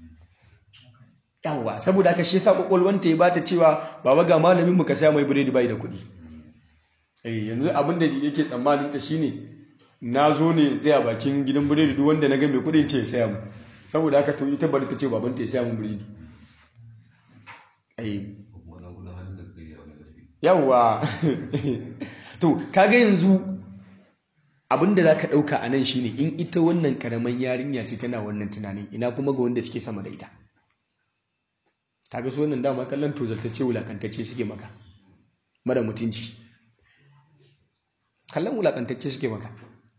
A: yawa saboda haka shi yasa kwakwalwanta ya bata cewa baba ga malamin mu ka saya mai biredi bai da kuɗi eh yanzu abin da yake tsammanin ta shine na zo ne zai a bakin gidan biredi duk wanda na ga mai kuɗin ce ya saya mu saboda haka to ita bari ta ce babanta ya saya mu biredi yawwa to kaga yanzu abinda za ka ɗauka a nan shine in ita wannan karaman yarinya ce tana wannan tunanin ina kuma ga wanda suke sama da ita kaga su wannan dama kallon tozartacce wulakantacce suke maka mara mutunci kallon wulakantacce suke maka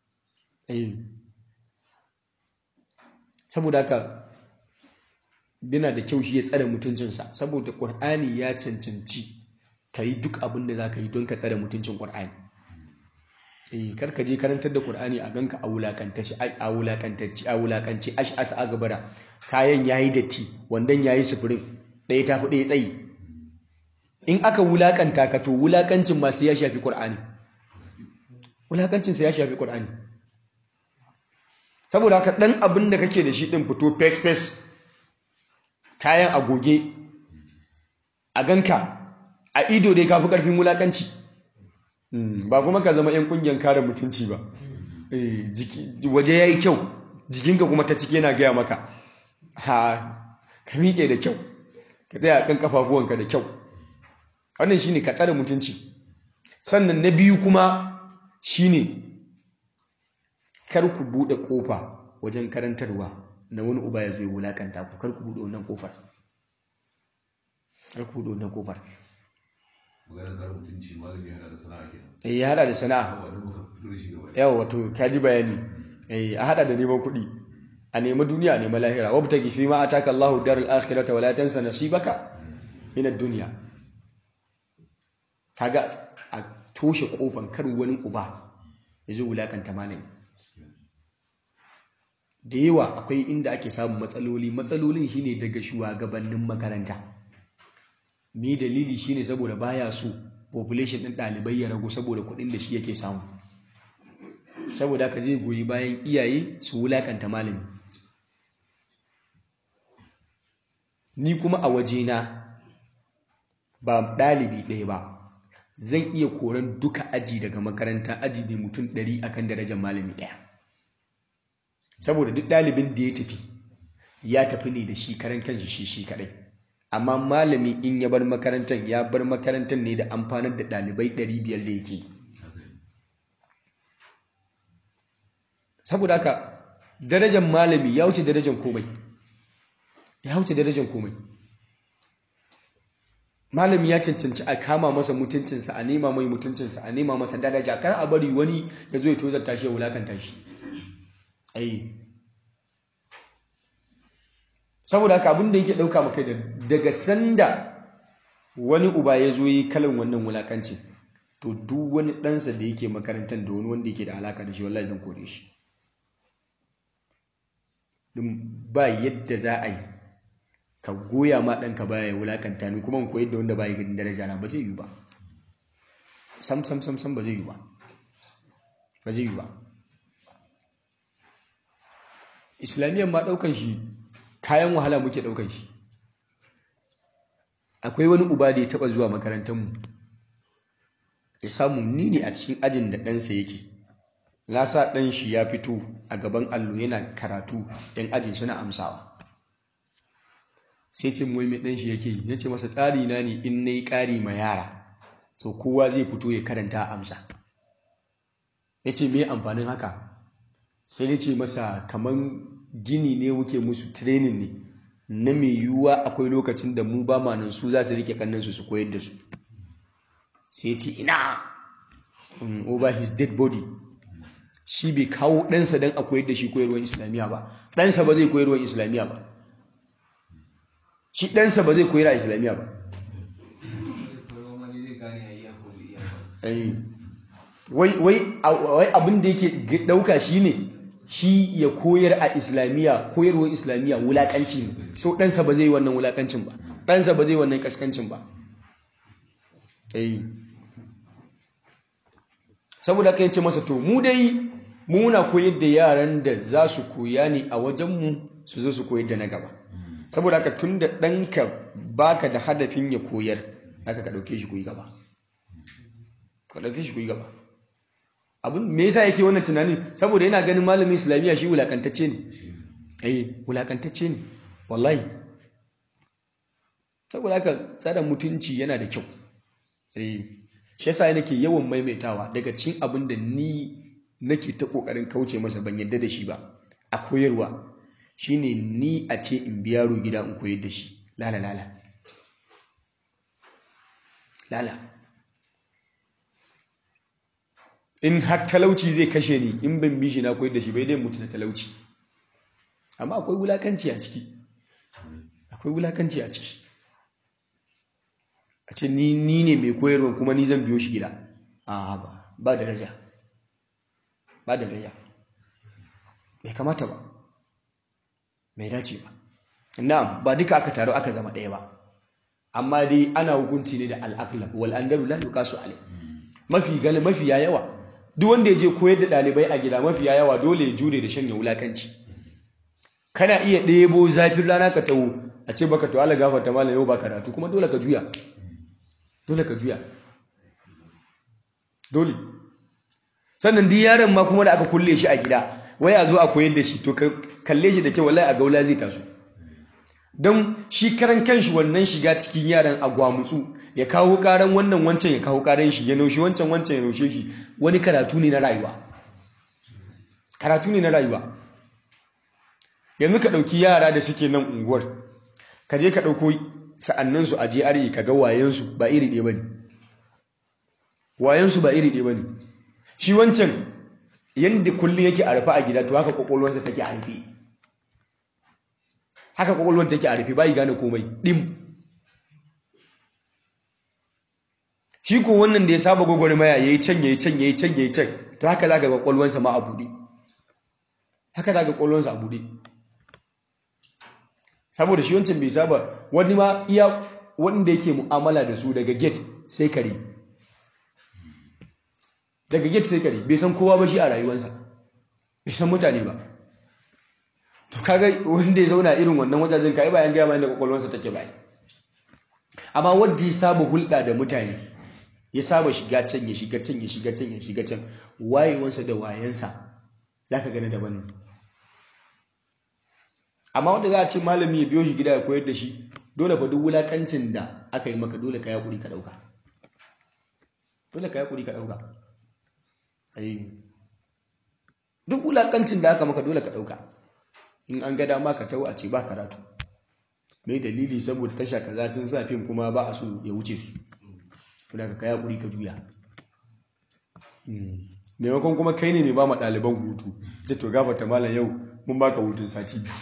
A: saboda haka yana da kyau shi ya tsare mutuncinsa saboda ƙur'ani ya cancanci ka yi duk abin da za ka yi don ka tsare mutuncin ƙur'ani eh kar ka je karantar da ƙur'ani a ganka a wulakantacce a wulakantacce a wulakance ash as a gabara kayan yayi datti wandan yayi sufurin ɗaya tafi ɗaya tsayi in aka wulakanta ka to wulakancin masu ya shafi ƙur'ani wulakancin sa ya shafi ƙur'ani saboda haka ɗan abin da kake da shi ɗin fito fes fes kayan agoge a ganka a ido dai kafi karfin wulakanci ba kuma ka zama yan kungiyar kare mutunci ba waje ya yi kyau jikinka kuma ta ciki yana gaya maka ha ka miƙe da kyau ka tsaya kan kafafuwanka da kyau wannan shine ka tsare mutunci sannan na biyu kuma shine kar ku buɗe ƙofa wajen karantarwa na wani uba ya zo ya wulakanta ku kar ku buɗe wannan ƙofar kar ku buɗe wannan ƙofar
B: maganar kare mutunci malami ya hada da sana'a kenan
A: eh ya hada da sana'a
B: yawa don muka fito da shi gaba
A: yawa wato kaji bayani eh a hada da neman kuɗi a nemi duniya a nemi lahira wabtaki fi ma ataka Allahu darul akhirata wala tansa nasibaka min ad-dunya kaga a toshe kofan kar wani uba ya zo wulakanta malami da yawa akwai inda ake samun matsaloli matsalolin shine daga shugabannin makaranta me dalili shine saboda baya so population din ɗalibai ya ragu saboda kuɗin da shi yake samu saboda haka zai goyi bayan iyaye su wulakanta malami ni kuma a wajena ba ɗalibi ɗaya ba zan iya koran duka aji daga makaranta aji mai mutum ɗari akan darajar malami ɗaya saboda duk ɗalibin da ya tafi ya tafi ne da shi karan kanshi shi shi kaɗai amma malami in ya bar makarantar ya bar makarantar ne da amfanar da ɗalibai ɗari biyar da yake yi saboda haka darajar malami ya wuce darajar komai ya wuce darajar komai malami ya cancanci a kama masa mutuncinsa a nema mai mutuncinsa a nema masa daraja kar a bari wani ya zo ya tozarta shi ya wulakanta shi ai saboda haka abin da yake ɗauka maka da daga sanda wani uba ya zo yi kalan wannan wulakancin to duk wani ɗansa da yake makarantar da wani wanda yake da alaka da shi wallahi zan kore shi din ba yadda za a yi ka goya ma ɗanka baya ya wulakanta ni kuma in koyar da wanda baya ganin daraja na ba zai yi ba sam sam sam sam ba zai yi ba ba zai yi ba islamiyyar ma ɗaukan shi kayan wahala muke ɗaukan shi akwai wani uba da ya taɓa zuwa makarantarmu ya samu ni ne a cikin ajin da ɗansa yake na sa ɗan shi ya fito a gaban allo yana karatu ‘yan ajin suna amsawa sai ce mai ɗan shi yake yi ya ce masa tsari na ne in na yi ƙari ma yara to kowa zai fito ya karanta amsa ya ce mai amfanin haka sai ya ce masa kamar gini ne wuke musu training ne na mai yiwuwa akwai lokacin da mu ba ma nan su za su rike kannansu su koyar da su sai ce ina over his dead body shi bai kawo ɗansa don a koyar da shi koyarwar islamiyya ba ɗansa ba zai koyarwar islamiyya ba shi ɗansa ba zai koyar a islamiyya ba wai abin da yake ɗauka shi ne shi ya koyar a islamiyya koyarwar islamiyya wulaƙanci ne so ɗansa ba zai wannan wulaƙancin ba ɗansa ba zai wannan ƙasƙancin ba saboda ka ce masa to mu dai muna koyar da yaran da za su koya ne a wajenmu su zo su koyar da na gaba saboda haka tun da ɗanka baka da hadafin ya koyar aka ka ɗauke shi koyi gaba ka ɗauke shi koyi gaba abin me yasa yake wannan tunanin saboda yana ganin malamin islamiyya shi wulakantacce ne eh wulakantacce ne wallahi saboda haka tsarin mutunci yana da kyau eh shi yasa nake yawan maimaitawa daga cikin abin da ni nake ta kokarin kauce masa ban yadda da shi ba a koyarwa shine ni a ce in biya yaro gida in koyar da shi lala lala lala in har talauci zai kashe ni in ban bi shi na koyar da shi bai dai mutu na talauci amma akwai wulakanci a ciki akwai wulakanci a ciki a ce ni ni ne mai koyarwa kuma ni zan biyo shi gida a ba ba daraja ba daraja bai kamata ba bai dace ba na'am ba duka aka taru aka zama ɗaya ba amma dai ana hukunci ne da al'aqlab wal andalu la yuqasu alai mafi gali mafi yawa duk wanda ya je koyar da ɗalibai a gida mafi yawa dole ya jure da shanya wulakanci kana iya ɗebo zafin rana ka tawo a ce baka to Allah gafarta malam yau ba karatu kuma dole ka juya dole ka juya dole sannan duk yaron ma kuma da aka kulle shi a gida wai a zo a koyar da shi to kalle shi da kyau wallahi a gaula zai taso don shi karan kanshi wannan shiga cikin yaran a gwamutsu ya kawo karan wannan wancan ya kawo karan shi ya naushe wancan wancan ya naushe shi wani karatu ne na rayuwa karatu ne na rayuwa yanzu ka ɗauki yara da suke nan unguwar ka je ka ɗauko sa'anninsu a GRA ka ga wayensu ba iri ɗaya ba ne wayensu ba iri ɗaya ba ne shi wancan yadda kullum yake a rufe a gida to haka ƙwaƙwalwarsa take a rufe haka ƙwaƙwalwar take a rufe bayi gane komai ɗim shi ko wannan da ya saba gwagwarmaya ya yi can ya yi can ya yi can ya yi can to haka za ka ga ƙwaƙwalwarsa ma a buɗe haka za ka ƙwaƙwalwarsa a buɗe saboda shi wancan bai saba wani ma iya wanda yake mu'amala da su daga gate sai kare daga gate sai kare bai san kowa ba shi a rayuwarsa bai san mutane ba to kaga wanda ya zauna irin wannan wajajen kai bayan gaya mai da kwakwalwarsa take bai amma wanda ya saba hulɗa da mutane ya saba shiga can ya shiga can ya shiga can ya shiga can wayewarsa da wayansa zaka gani daban ne amma wanda za a ce malami ya biyo shi gida ya koyar da shi dole fa duk wulakancin da aka yi maka dole ka yi hakuri ka dauka dole ka yi hakuri ka dauka duk wulakancin da aka maka dole ka dauka in an ga dama ka tawo a ce ba karatu mai dalili saboda tasha kaza sun sa fim kuma ba a so ya wuce su dole ka yi hakuri ka juya maimakon kuma kai ne mai ba ma ɗaliban hutu ce to gafarta malam yau mun baka hutun sati biyu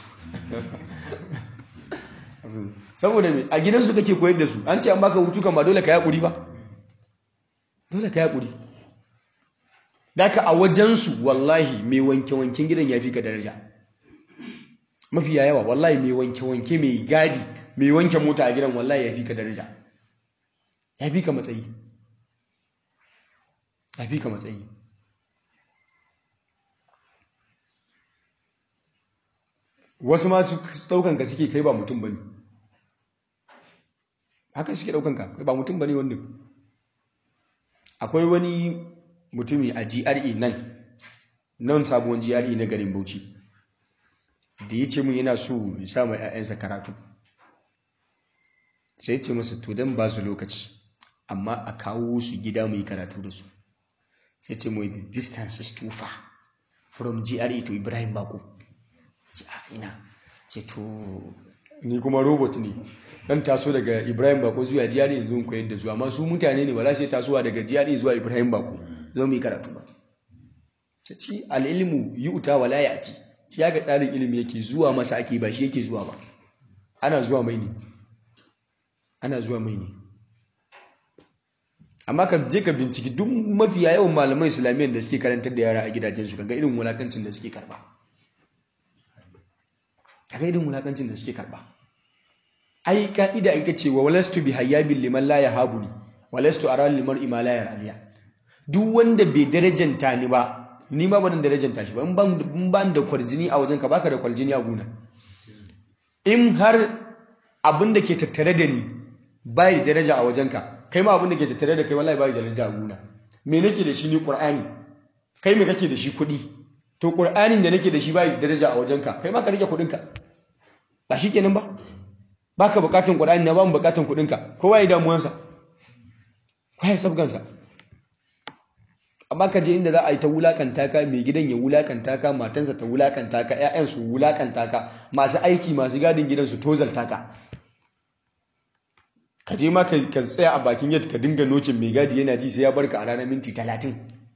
A: saboda me a gidansu kake koyar da su an ce an baka hutu kan ba dole ka yaƙuri ba dole ka yaƙuri daka a wajensu wallahi mai wanke-wanken gidan ya fi ka daraja mafi yawa wallahi mai wanke-wanke mai gadi mai wanke mota a gidan wallahi ya fi ka daraja ya fi ka matsayi ya fi ka matsayi wasu ma su daukan ka suke kai ba mutum bane haka suke daukan ka kai ba mutum bane wannan akwai wani mutumi a GRE nan nan sabuwar GRE na garin Bauchi da ya ce mun yana so ya sa mai ƴaƴansa karatu sai ya ce masa to dan ba su lokaci amma a kawo su gida mu yi karatu da su sai ce mu the distance is too far from GRE to Ibrahim Bako ce a ina ce to ni kuma robot ne dan taso daga ibrahim bako zuwa jiyari yanzu in koyar da su amma su mutane ne ba za su yi tasowa daga jiyari zuwa ibrahim bako zo mu yi karatu ba ta ci al'ilmu yi uta wala ya ci shi ya ga tsarin ilimi yake zuwa masa ake ba shi yake zuwa ba ana zuwa mai ne ana zuwa mai ne amma ka je ka binciki duk mafiya yawan malaman islamiyyar da suke karantar da yara a gidajensu kaga irin wulakancin da suke karba kaga irin wulakancin da suke karba ai ka'ida ita ce wa walastu bi hayyabin liman la yahabuni walastu ara liman ima la yaraniya duk wanda bai darajanta ni ba ni ma ban darajanta shi ba in ban in ban da kwarjini a wajenka baka da kwarjini a guna in har abin da ke tattare da ni bai da daraja a wajenka kai ma abin da ke tattare da kai wallahi bai da daraja a guna me nake da shi ni qur'ani kai me kake da shi kuɗi to qur'anin da nake da shi bai da daraja a wajenka kai ma ka rike kuɗinka ba shikenan ba baka bukatun qur'ani na ba mu bukatun kuɗinka kowa ya damuwansa kowa ya sabgansa amma ka je inda za a yi ta wulakanta ka mai gidan ya wulakanta ka matansa ta wulakanta ka ƴaƴan su wulakanta ka masu aiki masu gadin gidan su tozalta ka ka je ma ka tsaya a bakin yadda ka dinga nokin mai gadi yana ji sai ya barka a ranar minti talatin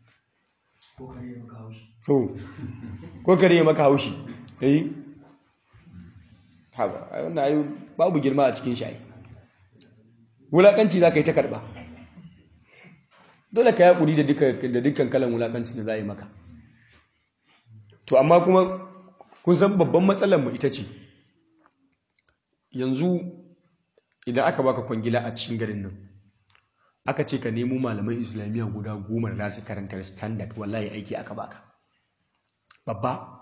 A: ko kare ya maka haushi eh haba wannan ayu babu girma a cikin shi wulakanci za ka yi ta karba dole ka yaƙuri da dukkan kalan wulakancin da za a yi maka to amma kuma kun san babban matsalar mu ita ce yanzu idan aka baka kwangila a cikin garin nan aka ce ka nemo malaman islamiyya guda goma da za su karantar standard wallahi aiki aka baka babba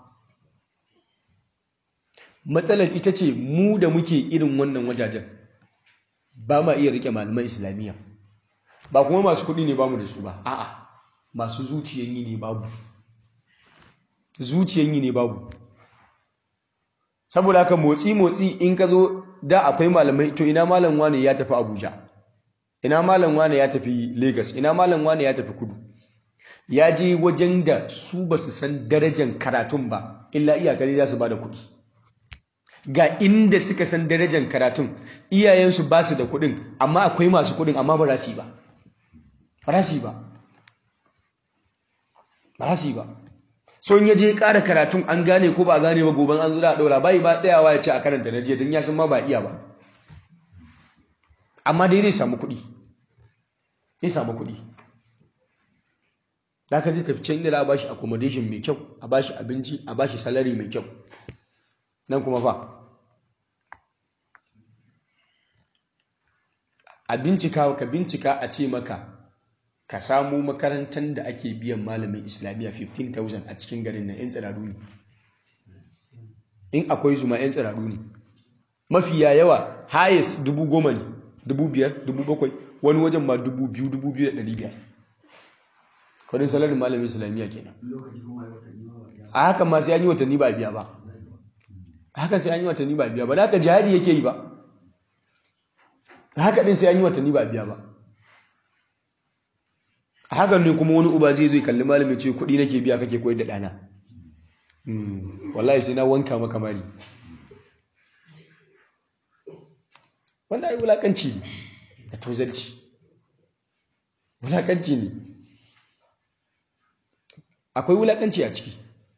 A: matsalar ita ce mu da muke irin wannan wajajen ba ma iya rike malaman islamiyya ba kuma masu kuɗi ne bamu da su ba a'a masu zuciyan yi ne babu zuciyan yi ne babu saboda haka motsi motsi in ka zo da akwai malamai to ina malam wane ya tafi abuja ina malam wane ya tafi lagos ina malam wane ya tafi kudu ya je wajen da su ba su san darajar karatun ba illa iyakari za su ba da kuɗi ga inda suka san darajar karatun iyayensu ba su da kuɗin amma akwai masu kuɗin amma ba rasi ba ba rasi ba ba rasi ba so in ya je ƙara karatun an gane ko ba gane ba goben an zura a ɗaura bai ba tsayawa ya ce a karanta na jiya don ya san ma ba iya ba amma dai zai samu kuɗi zai samu kuɗi da aka zai tafi can inda za a bashi accommodation mai kyau a bashi abinci a bashi salari mai kyau nan kuma fa a bincika ka bincika a ce maka ka samu makarantar da ake biyan malamin islamiyya 15,000 a cikin garin na 'yan tsiraru ne in akwai zuma 'yan tsiraru ne mafiya yawa highest dubu goma ne dubu biyar dubu bakwai wani wajen ma dubu biyu dubu biyu da ɗari biyar kwadin salarin malamin islamiyya kenan a hakan ma sai an yi watanni ba biya ba a haka sai an yi watanni ba biya ba da haka jihadi yake yi ba a haka din sai an yi watanni ba biya ba a hakan ne kuma wani uba zai zo kalli malamin ce kuɗi nake biya kake koyar da ɗana wallahi sai na wanka maka mari wanda ai wulakanci ne da tozarci wulakanci ne akwai wulakanci a ciki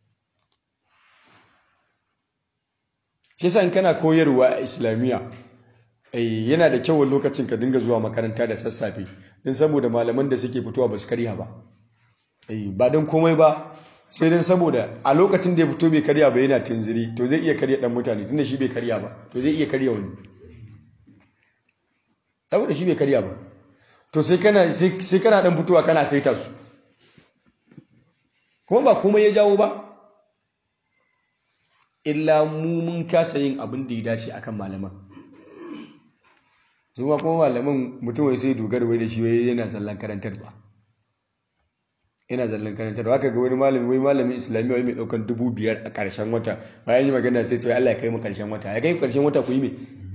A: shi yasa in kana koyarwa a islamiyya yana da kyau lokacin ka dinga zuwa makaranta da sassafe din saboda malaman da suke fitowa ba su karya ba ba don komai ba sai don saboda a lokacin da ya fito bai karya ba yana tunziri to zai iya karya dan mutane tunda shi bai karya ba to zai iya karya wani saboda shi bai karya ba to sai kana sai kana dan fitowa kana saita su kuma ba komai ya jawo ba illa mu mun kasa yin abin da ya dace akan malaman zuwa kuma malaman mutum wai sai dogara wai da shi wai yana zallan karantarwa yana zallan karantarwa haka ga wani malami wai malamin islamiyya wai mai daukan dubu biyar a karshen wata bayan yi magana sai ce Allah ya kai mu karshen wata ya kai karshen wata ku yi me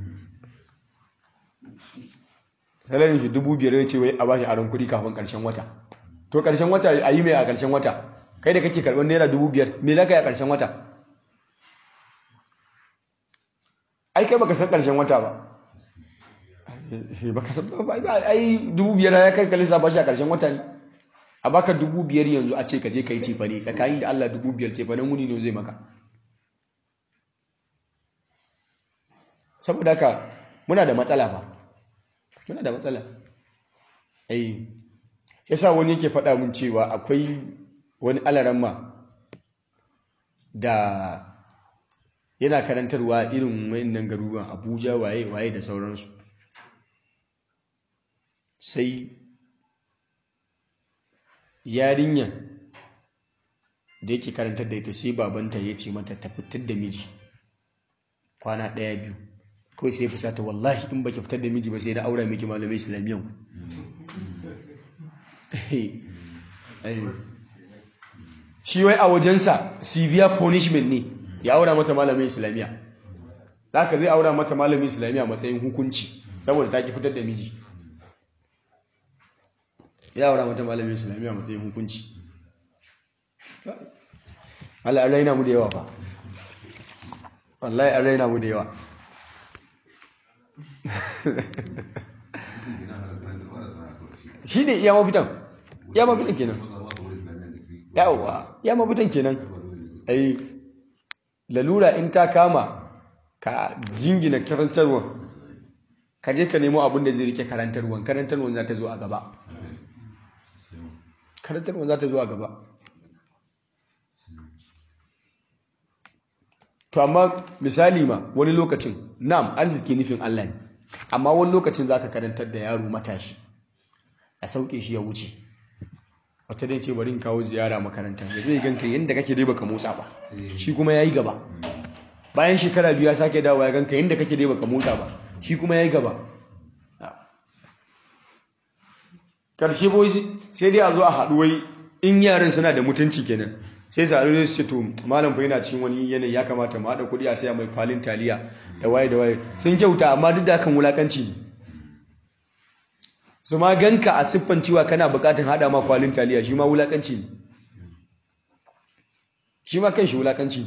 A: salarin shi dubu biyar ya ce wai a bashi aron kuɗi kafin karshen wata to karshen wata a yi mai a karshen wata kai da kake karɓar naira dubu biyar me za ka yi a karshen wata ai kai baka san karshen wata ba baka san ba ai dubu biyar ya kai kalisa ba shi a karshen wata ne a baka dubu biyar yanzu a ce ka je ka yi cefa ne tsakanin da Allah dubu biyar cefa nan wuni ne zai maka saboda haka muna da matsala ba muna da matsala ai yasa wani yake faɗa mun cewa akwai wani alaramma da yana karantarwa irin wayannan garuruwan abuja waye waye da sauransu sai yarinya da yake karantar da ita sai babanta ya ce mata ta fitar da miji kwana ɗaya biyu kawai sai ya fusata wallahi in baki fitar da miji ba sai na aura miki malamai islamiyyan ku shi wai a wajensa severe punishment ne ya aura mata malamin islamiyya ka zai aura mata malamin islamiyya matsayin hukunci saboda ta ki fitar da miji ya aura mata malamin islamiyya matsayin hukunci Allah an raina mu da yawa fa wallahi an raina mu da yawa shi ne iya mafitan iya mafitan kenan yawa iya mafitan kenan ai lalura in ta kama ka jingina karantarwa ka je ka nemo abin da zai rike karantarwan karantarwan za ta zo a gaba karantarwan za ta zo a gaba to amma misali ma wani lokacin nam arziki nufin Allah ne amma wani lokacin za ka karantar da yaro matashi a sauke shi ya wuce wata dai ce bari in kawo ziyara makaranta ya zai ganka yadda kake dai baka motsa ba shi kuma ya yi gaba bayan shekara biyu ya sake dawo ya ganka yadda kake dai baka motsa ba shi kuma ya yi gaba karshe boy sai dai a zo a haɗu wai in yaran suna da mutunci kenan sai su haɗu su ce to malam fa yana cikin wani yanayi ya kamata mu haɗa kuɗi a saya mai kwalin taliya da waye da waye sun kyauta amma duk da hakan wulakanci ne su ma ganka a siffan cewa kana bukatun hada ma kwalin taliya shi ma wulakanci ne shi ma kan shi wulakanci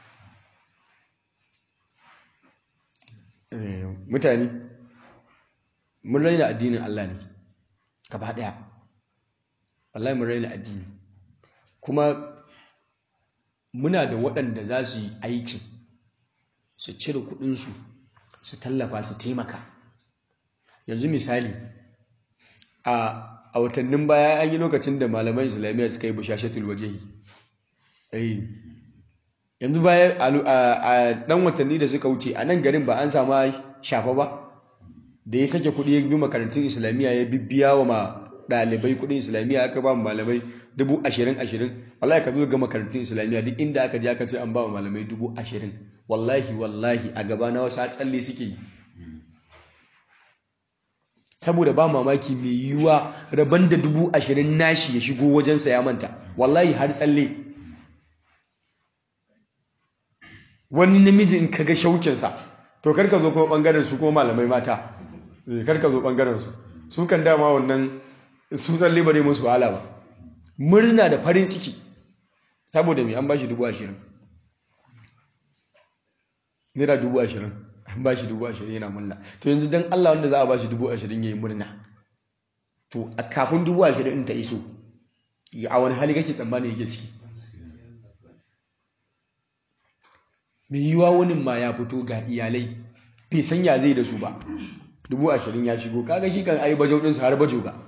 A: ne mutane mun raina addinin Allah ne gaba daya wallahi mun raina addini kuma muna da waɗanda za su yi aikin su cire kuɗinsu su tallafa su taimaka yanzu misali a watannin baya an yi lokacin da malaman islamiyya suka yi bushashatul wajehi yanzu baya a ɗan watanni da suka wuce a nan garin ba an sama shafa ba da ya sake kuɗi ya bi makarantun islamiyya ya bibbiya wa ɗalibai kuɗin islamiyya aka ba malamai dubu ashirin ashirin wallahi ka zo ga makarantun islamiyya duk inda aka je aka ce an ba malamai dubu ashirin wallahi wallahi a gaba na wasu tsalle suke yi saboda ba mamaki mai yiwuwa rabon da dubu ashirin nashi ya shigo wajensa ya manta wallahi har tsalle wani namiji in kaga shaukinsa to karka zo kuma bangaren su kuma malamai mata karka zo bangaren su su kan dama wannan su tsalle bare musu wahala ba murna da farin ciki saboda mai an bashi dubu ashirin naira dubu ashirin an bashi dubu ashirin yana murna to yanzu don allah wanda za a bashi dubu ashirin ya yi murna to a kafin dubu ashirin in ta iso a wani hali kake tsammani yake ciki mai yiwa wani ma ya fito ga iyalai bai san ya zai da su ba dubu ashirin ya shigo kaga shi kan ayi bajo ɗinsa har bajo ga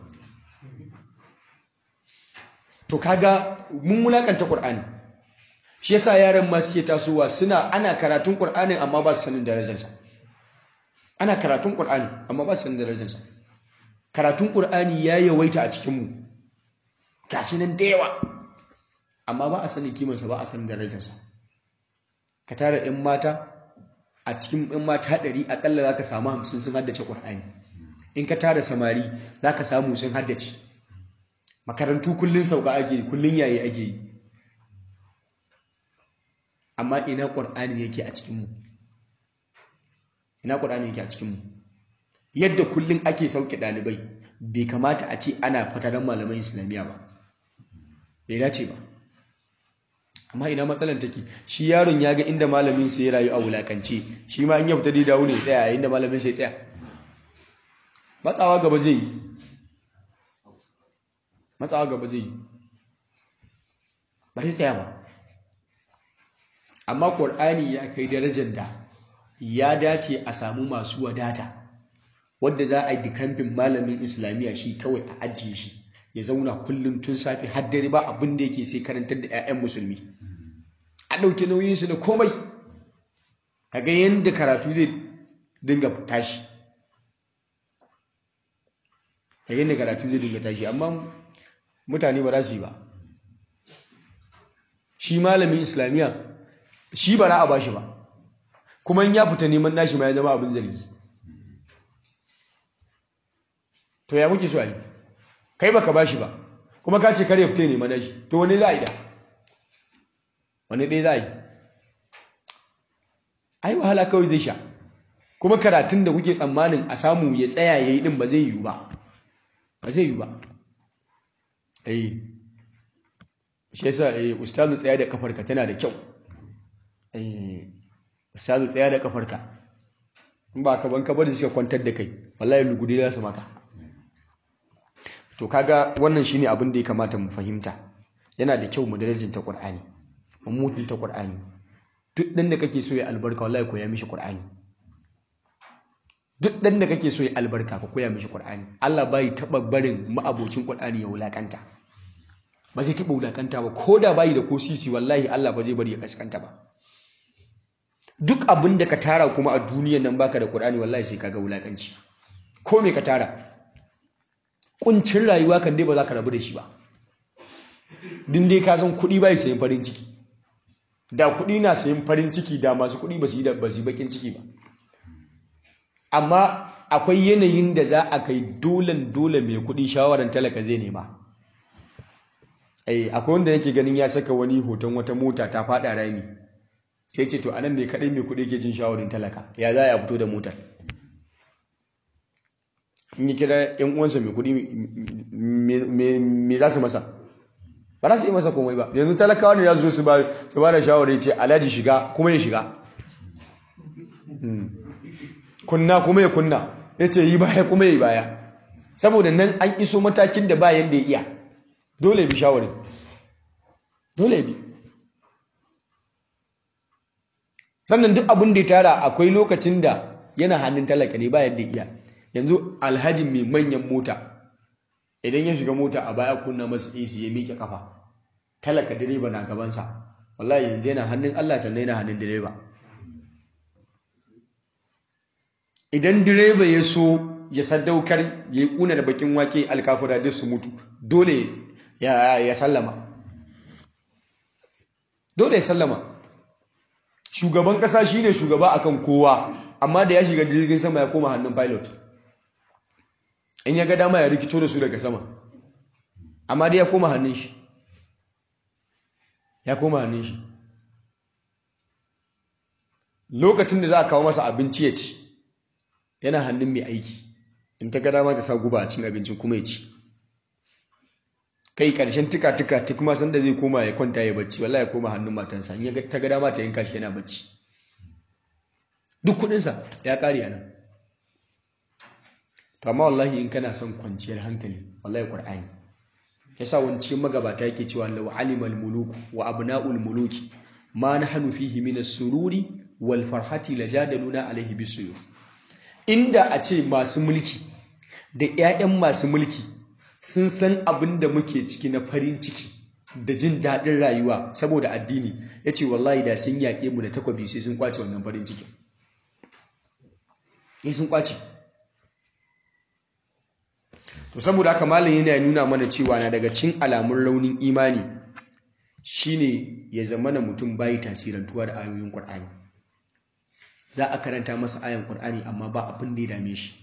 A: to kaga mun mulakanta ƙur'ani shi yasa yaran ma suke tasowa suna ana karatun ƙur'anin amma ba su sanin darajarsa ana karatun ƙur'ani amma ba su sanin darajarsa karatun ƙur'ani ya yawaita a cikinmu gashi nan da yawa amma ba a sanin kimansa ba a sanin darajarsa ka tara 'yan mata a cikin 'yan mata ɗari aƙalla za ka samu hamsin sun haddace ƙur'ani in ka tara samari za ka samu sun haddace makarantu kullum sauka ake yi kullum yayi ake yi amma ina ƙur'ani yake a cikinmu ina ƙur'ani yake a cikinmu yadda kullum ake sauke ɗalibai bai kamata a ce ana fataran malaman islamiyya ba bai dace ba amma ina matsalan take shi yaron ya ga inda malamin sa ya rayu a wulakance shi ma in ya fita dai dawo ne tsaya inda malamin sa ya tsaya matsawa gaba zai yi matsawa gaba zai yi ba zai tsaya ba amma ƙur'ani ya kai darajar da ya dace a samu masu wadata wadda za a yi dikamfin malamin islamiyya shi kawai a ajiye shi ya zauna kullum tun safe har dare ba abin da yake sai karantar da 'ya'yan musulmi a ɗauki nauyinsu da komai kaga yadda karatu zai dinga tashi a yadda karatu zai dinga tashi amma mutane ba za su yi ba shi malamin islamiyya shi ba na a bashi ba kuma in ya fita neman nashi ma ya zama abin zargi to ya muke so a yi kai baka bashi ba kuma ka ce kare fita neman nashi to wani za a yi da wani ɗaya za a yi ai wahala kawai zai sha kuma karatun da kuke tsammanin a samu ya tsaya ya yi ɗin ba zai yiwu ba ba zai yiwu ba eh shi yasa eh ustazu tsaya da kafarka tana da kyau eh ustazu tsaya da kafarka in ba ka ban ka bari suka kwantar da kai wallahi lugudi za su maka to kaga wannan shine abin da ya kamata mu fahimta yana da kyau mu darajanta qur'ani mu mutunta qur'ani duk dan da kake so ya albarka wallahi koya mishi qur'ani duk dan da kake so ya albarka ka koya mishi qur'ani Allah bai taba barin ma'abocin qur'ani ya wulakanta ba zai taba wulakanta ba ko da bai da ko sisi wallahi Allah ba zai bari ya kaskanta ba duk abin da ka tara kuma a duniyan nan baka da qur'ani wallahi sai kaga wulakanci ko me ka tara kuncin rayuwa kan dai ba za ka rabu da shi ba din dai ka san kuɗi bai sayin farin ciki da kuɗi na sayin farin ciki da masu kuɗi ba su yi da ba su yi bakin ciki ba amma akwai yanayin da za a kai dolen dole mai kuɗi shawaran talaka zai nema ai akwai wanda yake ganin ya saka wani hoton wata mota ta faɗa rami sai ce to anan ne kaɗai mai kuɗi ke jin shawarin talaka ya za a fito da motar in yi kira yan uwansa mai kuɗi me za su masa ba za su yi masa komai ba yanzu talakawa ne ya zo su ba da shawarar ce alhaji shiga kuma ya shiga kunna kuma ya kunna ya ce yi baya kuma ya yi baya saboda nan an iso matakin da bayan da ya iya dole bi shawarin dole bi sannan duk abin da ya tara akwai lokacin da yana hannun talaka ne bayan da iya yanzu alhaji mai manyan mota idan ya shiga mota a baya kunna masa AC ya miƙe kafa talaka direba na gabansa wallahi yanzu yana hannun Allah sannan yana hannun direba idan direba ya so ya sadaukar ya yi kuna da bakin wake alkafura duk su mutu dole ya sallama dole ya sallama shugaban kasa shine shugaba akan kowa amma da ya shiga jirgin sama ya koma hannun pilot in ya ga dama ya rikito da su daga sama amma dai ya koma hannun shi ya koma hannun shi lokacin da za a kawo masa abinci ya ci yana hannun mai aiki in ta ga dama ta sa guba a cin abincin kuma ya ci kai karshen tuka tuka tuk ma sanda zai koma ya kwanta ya bacci wallahi ya koma hannun matansa in ya ta ga dama ta yanka shi yana bacci duk kudinsa ya kare a nan to amma wallahi in kana son kwanciyar hankali wallahi qur'ani yasa wani cikin magabata yake cewa law alimal muluku wa abna'ul muluki ma nahnu fihi min as-sururi wal farhati lajadaluna alaihi bisuyuf inda a ce masu mulki da 'ya'yan masu mulki sun san abin da muke ciki na farin ciki da jin daɗin rayuwa saboda addini ya ce wallahi da sun yaƙe mu da takwabi sai sun kwace wannan farin cikin ya sun kwace to saboda haka malam yana nuna mana cewa na daga cin alamun raunin imani shine ya zama na mutum bayi tasirantuwa da ayoyin Qur'ani za a karanta masa ayan Qur'ani amma ba abin da ya dame shi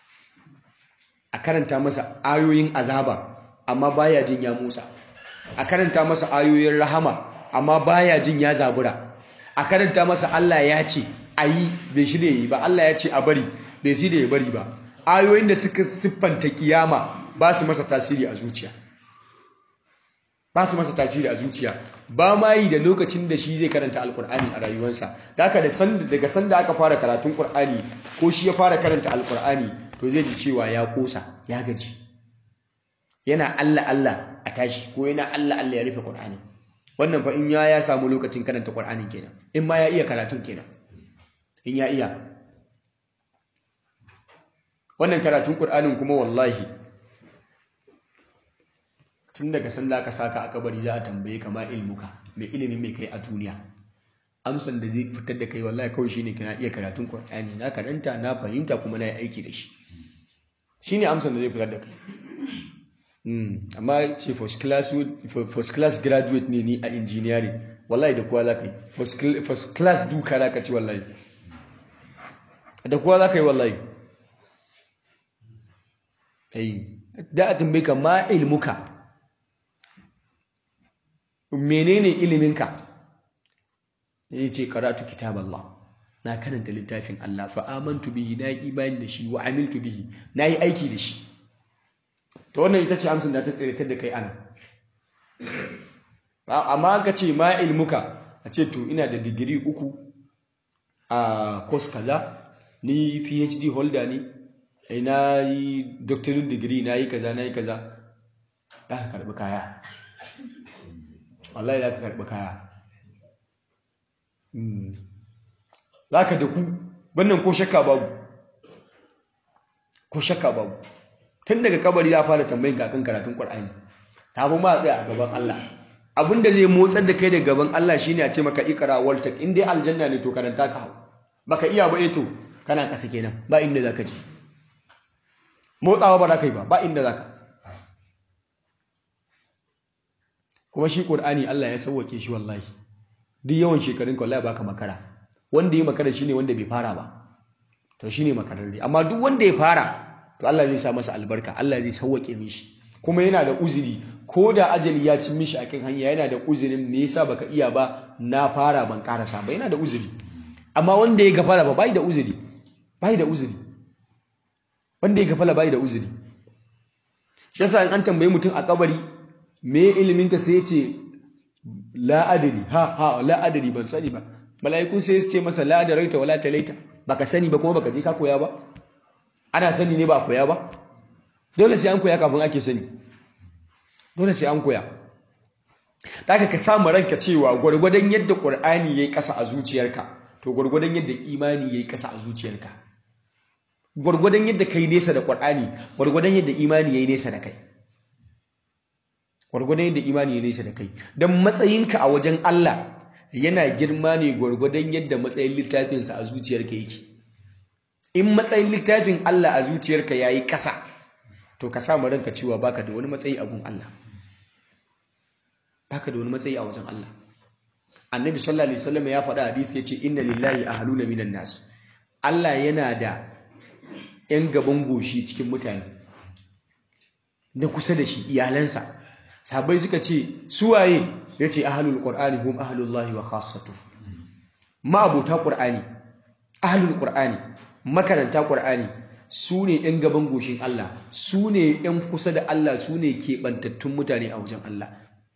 A: a karanta masa ayoyin azaba amma baya jin ya motsa a karanta masa ayoyin rahama amma baya jin ya zabura a karanta masa Allah ya ce ayi bai shi da yi ba Allah ya ce a bari bai shi da ya bari ba ayoyin da suka siffanta kiyama ba su masa tasiri a zuciya ba su masa tasiri a zuciya ba ma yi da lokacin da shi zai karanta alkur'ani a rayuwarsa da haka daga sanda aka fara karatun kur'ani ko shi ya fara karanta alkur'ani to zai ji cewa ya kosa ya gaji yana Allah Allah a tashi ko yana Allah Allah ya rufe kur'ani wannan fa in ya ya samu lokacin karanta kur'ani kenan in ma ya iya karatun kenan in ya iya wannan karatun kur'anin kuma wallahi tun daga sanda aka saka a kabari za a tambaye ka ma ilmuka mai ilimin mai kai a duniya amsan da zai fitar da kai wallahi kawai shine kana iya karatun Qur'ani na karanta na fahimta kuma na yi aiki da shi shine amsan da zai fitar da kai amma ce first class first class graduate ne ni a engineering wallahi da kowa zaka yi first class duka zaka ci wallahi da kowa zaka yi wallahi ai da a tambaye ka ma ilmuka menene iliminka ya ce karatu kitab Allah na karanta littafin Allah fa amantu bihi na yi imani da shi wa amiltu bihi na yi aiki da shi ta wannan ita ce amsin da ta tsiratar da kai ana amma ka ce ma ilmuka a ce to ina da digiri uku a kos kaza ni phd holder ne na yi doctorate degree na yi kaza na yi kaza za ka karbi kaya wallahi za ka karbi kaya za ka da ku wannan ko shakka babu ko shakka babu tun daga kabari za fara tambayin kakan karatun ƙwar'ani ta fi ma tsaye a gaban Allah abin da zai motsar da kai da gaban Allah shine a ce maka ikara waltak in dai aljanna ne to karanta ka hau baka iya ba to kana kasa kenan ba inda za ka ci motsawa ba za ka yi ba ba inda za ka kuma shi ƙur'ani Allah ya sauwake shi wallahi duk yawan shekarun ka wallahi baka makara wanda ya makara shine wanda bai fara ba to shine makararre amma duk wanda ya fara to Allah zai sa masa albarka Allah zai sauwake mishi kuma yana da uzuri ko da ajali ya cin mishi akan hanya yana da uzurin me yasa baka iya ba na fara ban karasa ba yana da uzuri amma wanda ya gafara ba bai da uzuri bai da uzuri wanda ya gafala bai da uzuri shi yasa in an tambayi mutum a kabari me ilimin ka sai ya ce la adri ha ha la adri ban sani ba mala'iku sai su ce masa la daraita wala talaita baka sani ba kuma baka je ka koya ba ana sani ne ba koya ba dole sai an koya kafin ake sani dole sai an koya daga ka samu ranka cewa gwargwadon yadda qur'ani yayi kasa a zuciyarka to gwargwadon yadda imani yayi kasa a zuciyarka gwargwadon yadda kai nesa da qur'ani gwargwadon yadda imani yayi nesa da kai gwargwadon yadda imani yayi nesa da kai dan matsayinka a wajen Allah yana girma ne gwargwadon yadda matsayin littafinsa a zuciyarka yake in matsayin littafin Allah a zuciyarka yayi kasa to ka samu ranka cewa baka da wani matsayi a gun Allah baka da wani matsayi a wajen Allah annabi sallallahu alaihi wasallam ya faɗa hadisi yace inna lillahi ahluna minan nas Allah yana da yan gaban goshi cikin mutane na kusa da shi iyalansa sahabbai suka ce su waye yace ahlul qur'ani hum ahlullahi wa khassatu ma'abota qur'ani ahlul qur'ani makaranta qur'ani su ne yan gaban goshin Allah su ne yan kusa da Allah su ne keɓantattun mutane a wajen Allah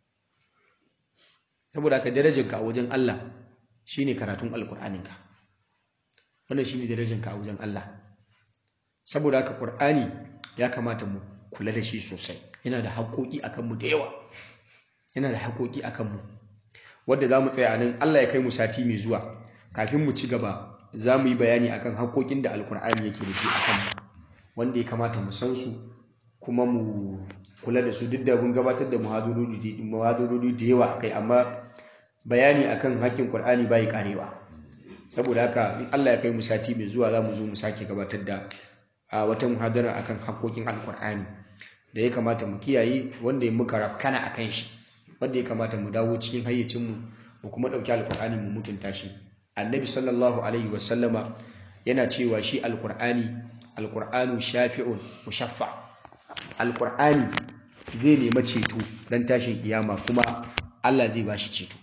A: saboda ka darajarka a wajen Allah shine karatun alkur'aninka wannan shine darajarka a wajen Allah saboda haka qur'ani ya kamata mu kula da shi sosai yana da haƙoƙi akan mu da yawa yana da haƙoƙi akan mu wanda zamu tsaya nan Allah ya kai mu sati mai zuwa kafin mu ci gaba za mu yi bayani akan haƙoƙin da alkur'ani yake da shi akan mu wanda ya kamata mu san su kuma mu kula da su duk da mun gabatar da muhadarori da yawa akai amma bayani akan hakkin Qur'ani bai karewa saboda haka in Allah ya kai mu sati mai zuwa zamu zo mu sake gabatar da wata muhadara akan hakkokin Al-Qur'ani da ya kamata mu kiyaye wanda ya muka rafkana akan shi wanda ya kamata mu dawo cikin hayyacin mu mu kuma dauki Al-Qur'ani mu mutunta shi Annabi sallallahu alaihi wasallama yana cewa shi Al-Qur'ani Al-Qur'anu shafi'un mushaffa Al-Qur'ani zai nema ceto dan tashin kiyama kuma Allah zai bashi ceto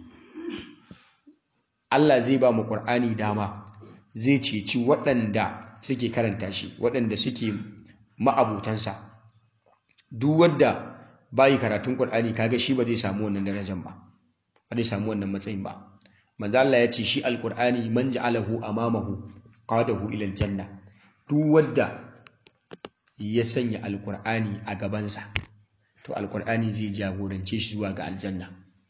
A: Allah zai ba mu Qur'ani dama zai ceci waɗanda suke karanta shi waɗanda suke ma'abutansa duk wanda bayi karatun Qur'ani kaga shi ba zai samu wannan darajar ba ba zai samu wannan matsayin ba manzo Allah ya ce shi alqur'ani man ja'alahu amamahu qadahu ila aljanna duk wanda ya sanya alqur'ani a gabansa to alqur'ani zai jagorance shi zuwa ga aljanna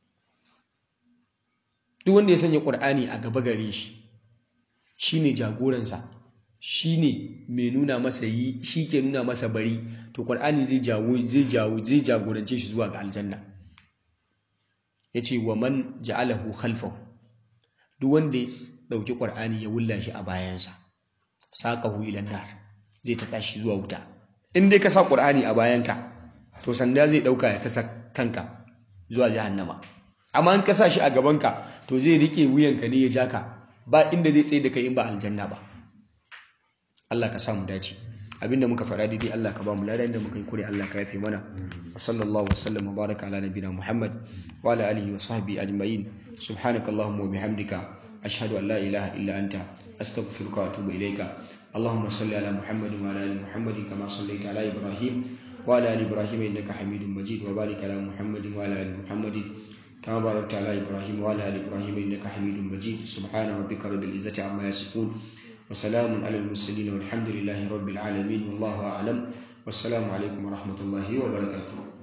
A: duk wanda ya sanya ƙur'ani a gaba gare shi shine jagoransa shine mai nuna masa yi shi ke nuna masa bari to ƙur'ani zai jawo zai jawo zai jagorance shi zuwa ga aljanna yace wa man ja'alahu khalfahu duk wanda ya dauki ƙur'ani ya wulla shi a bayansa saqahu ila nar zai ta tashi zuwa wuta in dai ka sa ƙur'ani a bayanka to sanda zai dauka ya ta kanka zuwa jahannama amma in ka sa shi a gabanka to zai rike wuyanka ne ya ja ka ba inda zai tsaye da kai in ba aljanna ba Allah ka samu dace abinda muka faɗa daidai Allah ka ba mu ladan da muka yi kure Allah ka yafe mana wa sallallahu wa sallam wa baraka ala nabina Muhammad wa ala alihi wa sahbihi ajma'in subhanakallahumma wa bihamdika ashhadu an la ilaha illa anta astaghfiruka wa atubu ilayka اللهم صل على محمد وعلى ال محمد كما صليت على ابراهيم وعلى ال ابراهيم انك حميد مجيد وبارك على محمد وعلى ال محمد كما باركت على إبراهيم وعلى آل إبراهيم إنك حميد مجيد سبحان ربك رب العزة عما يصفون وسلام على المرسلين والحمد لله رب العالمين والله أعلم والسلام عليكم ورحمة الله وبركاته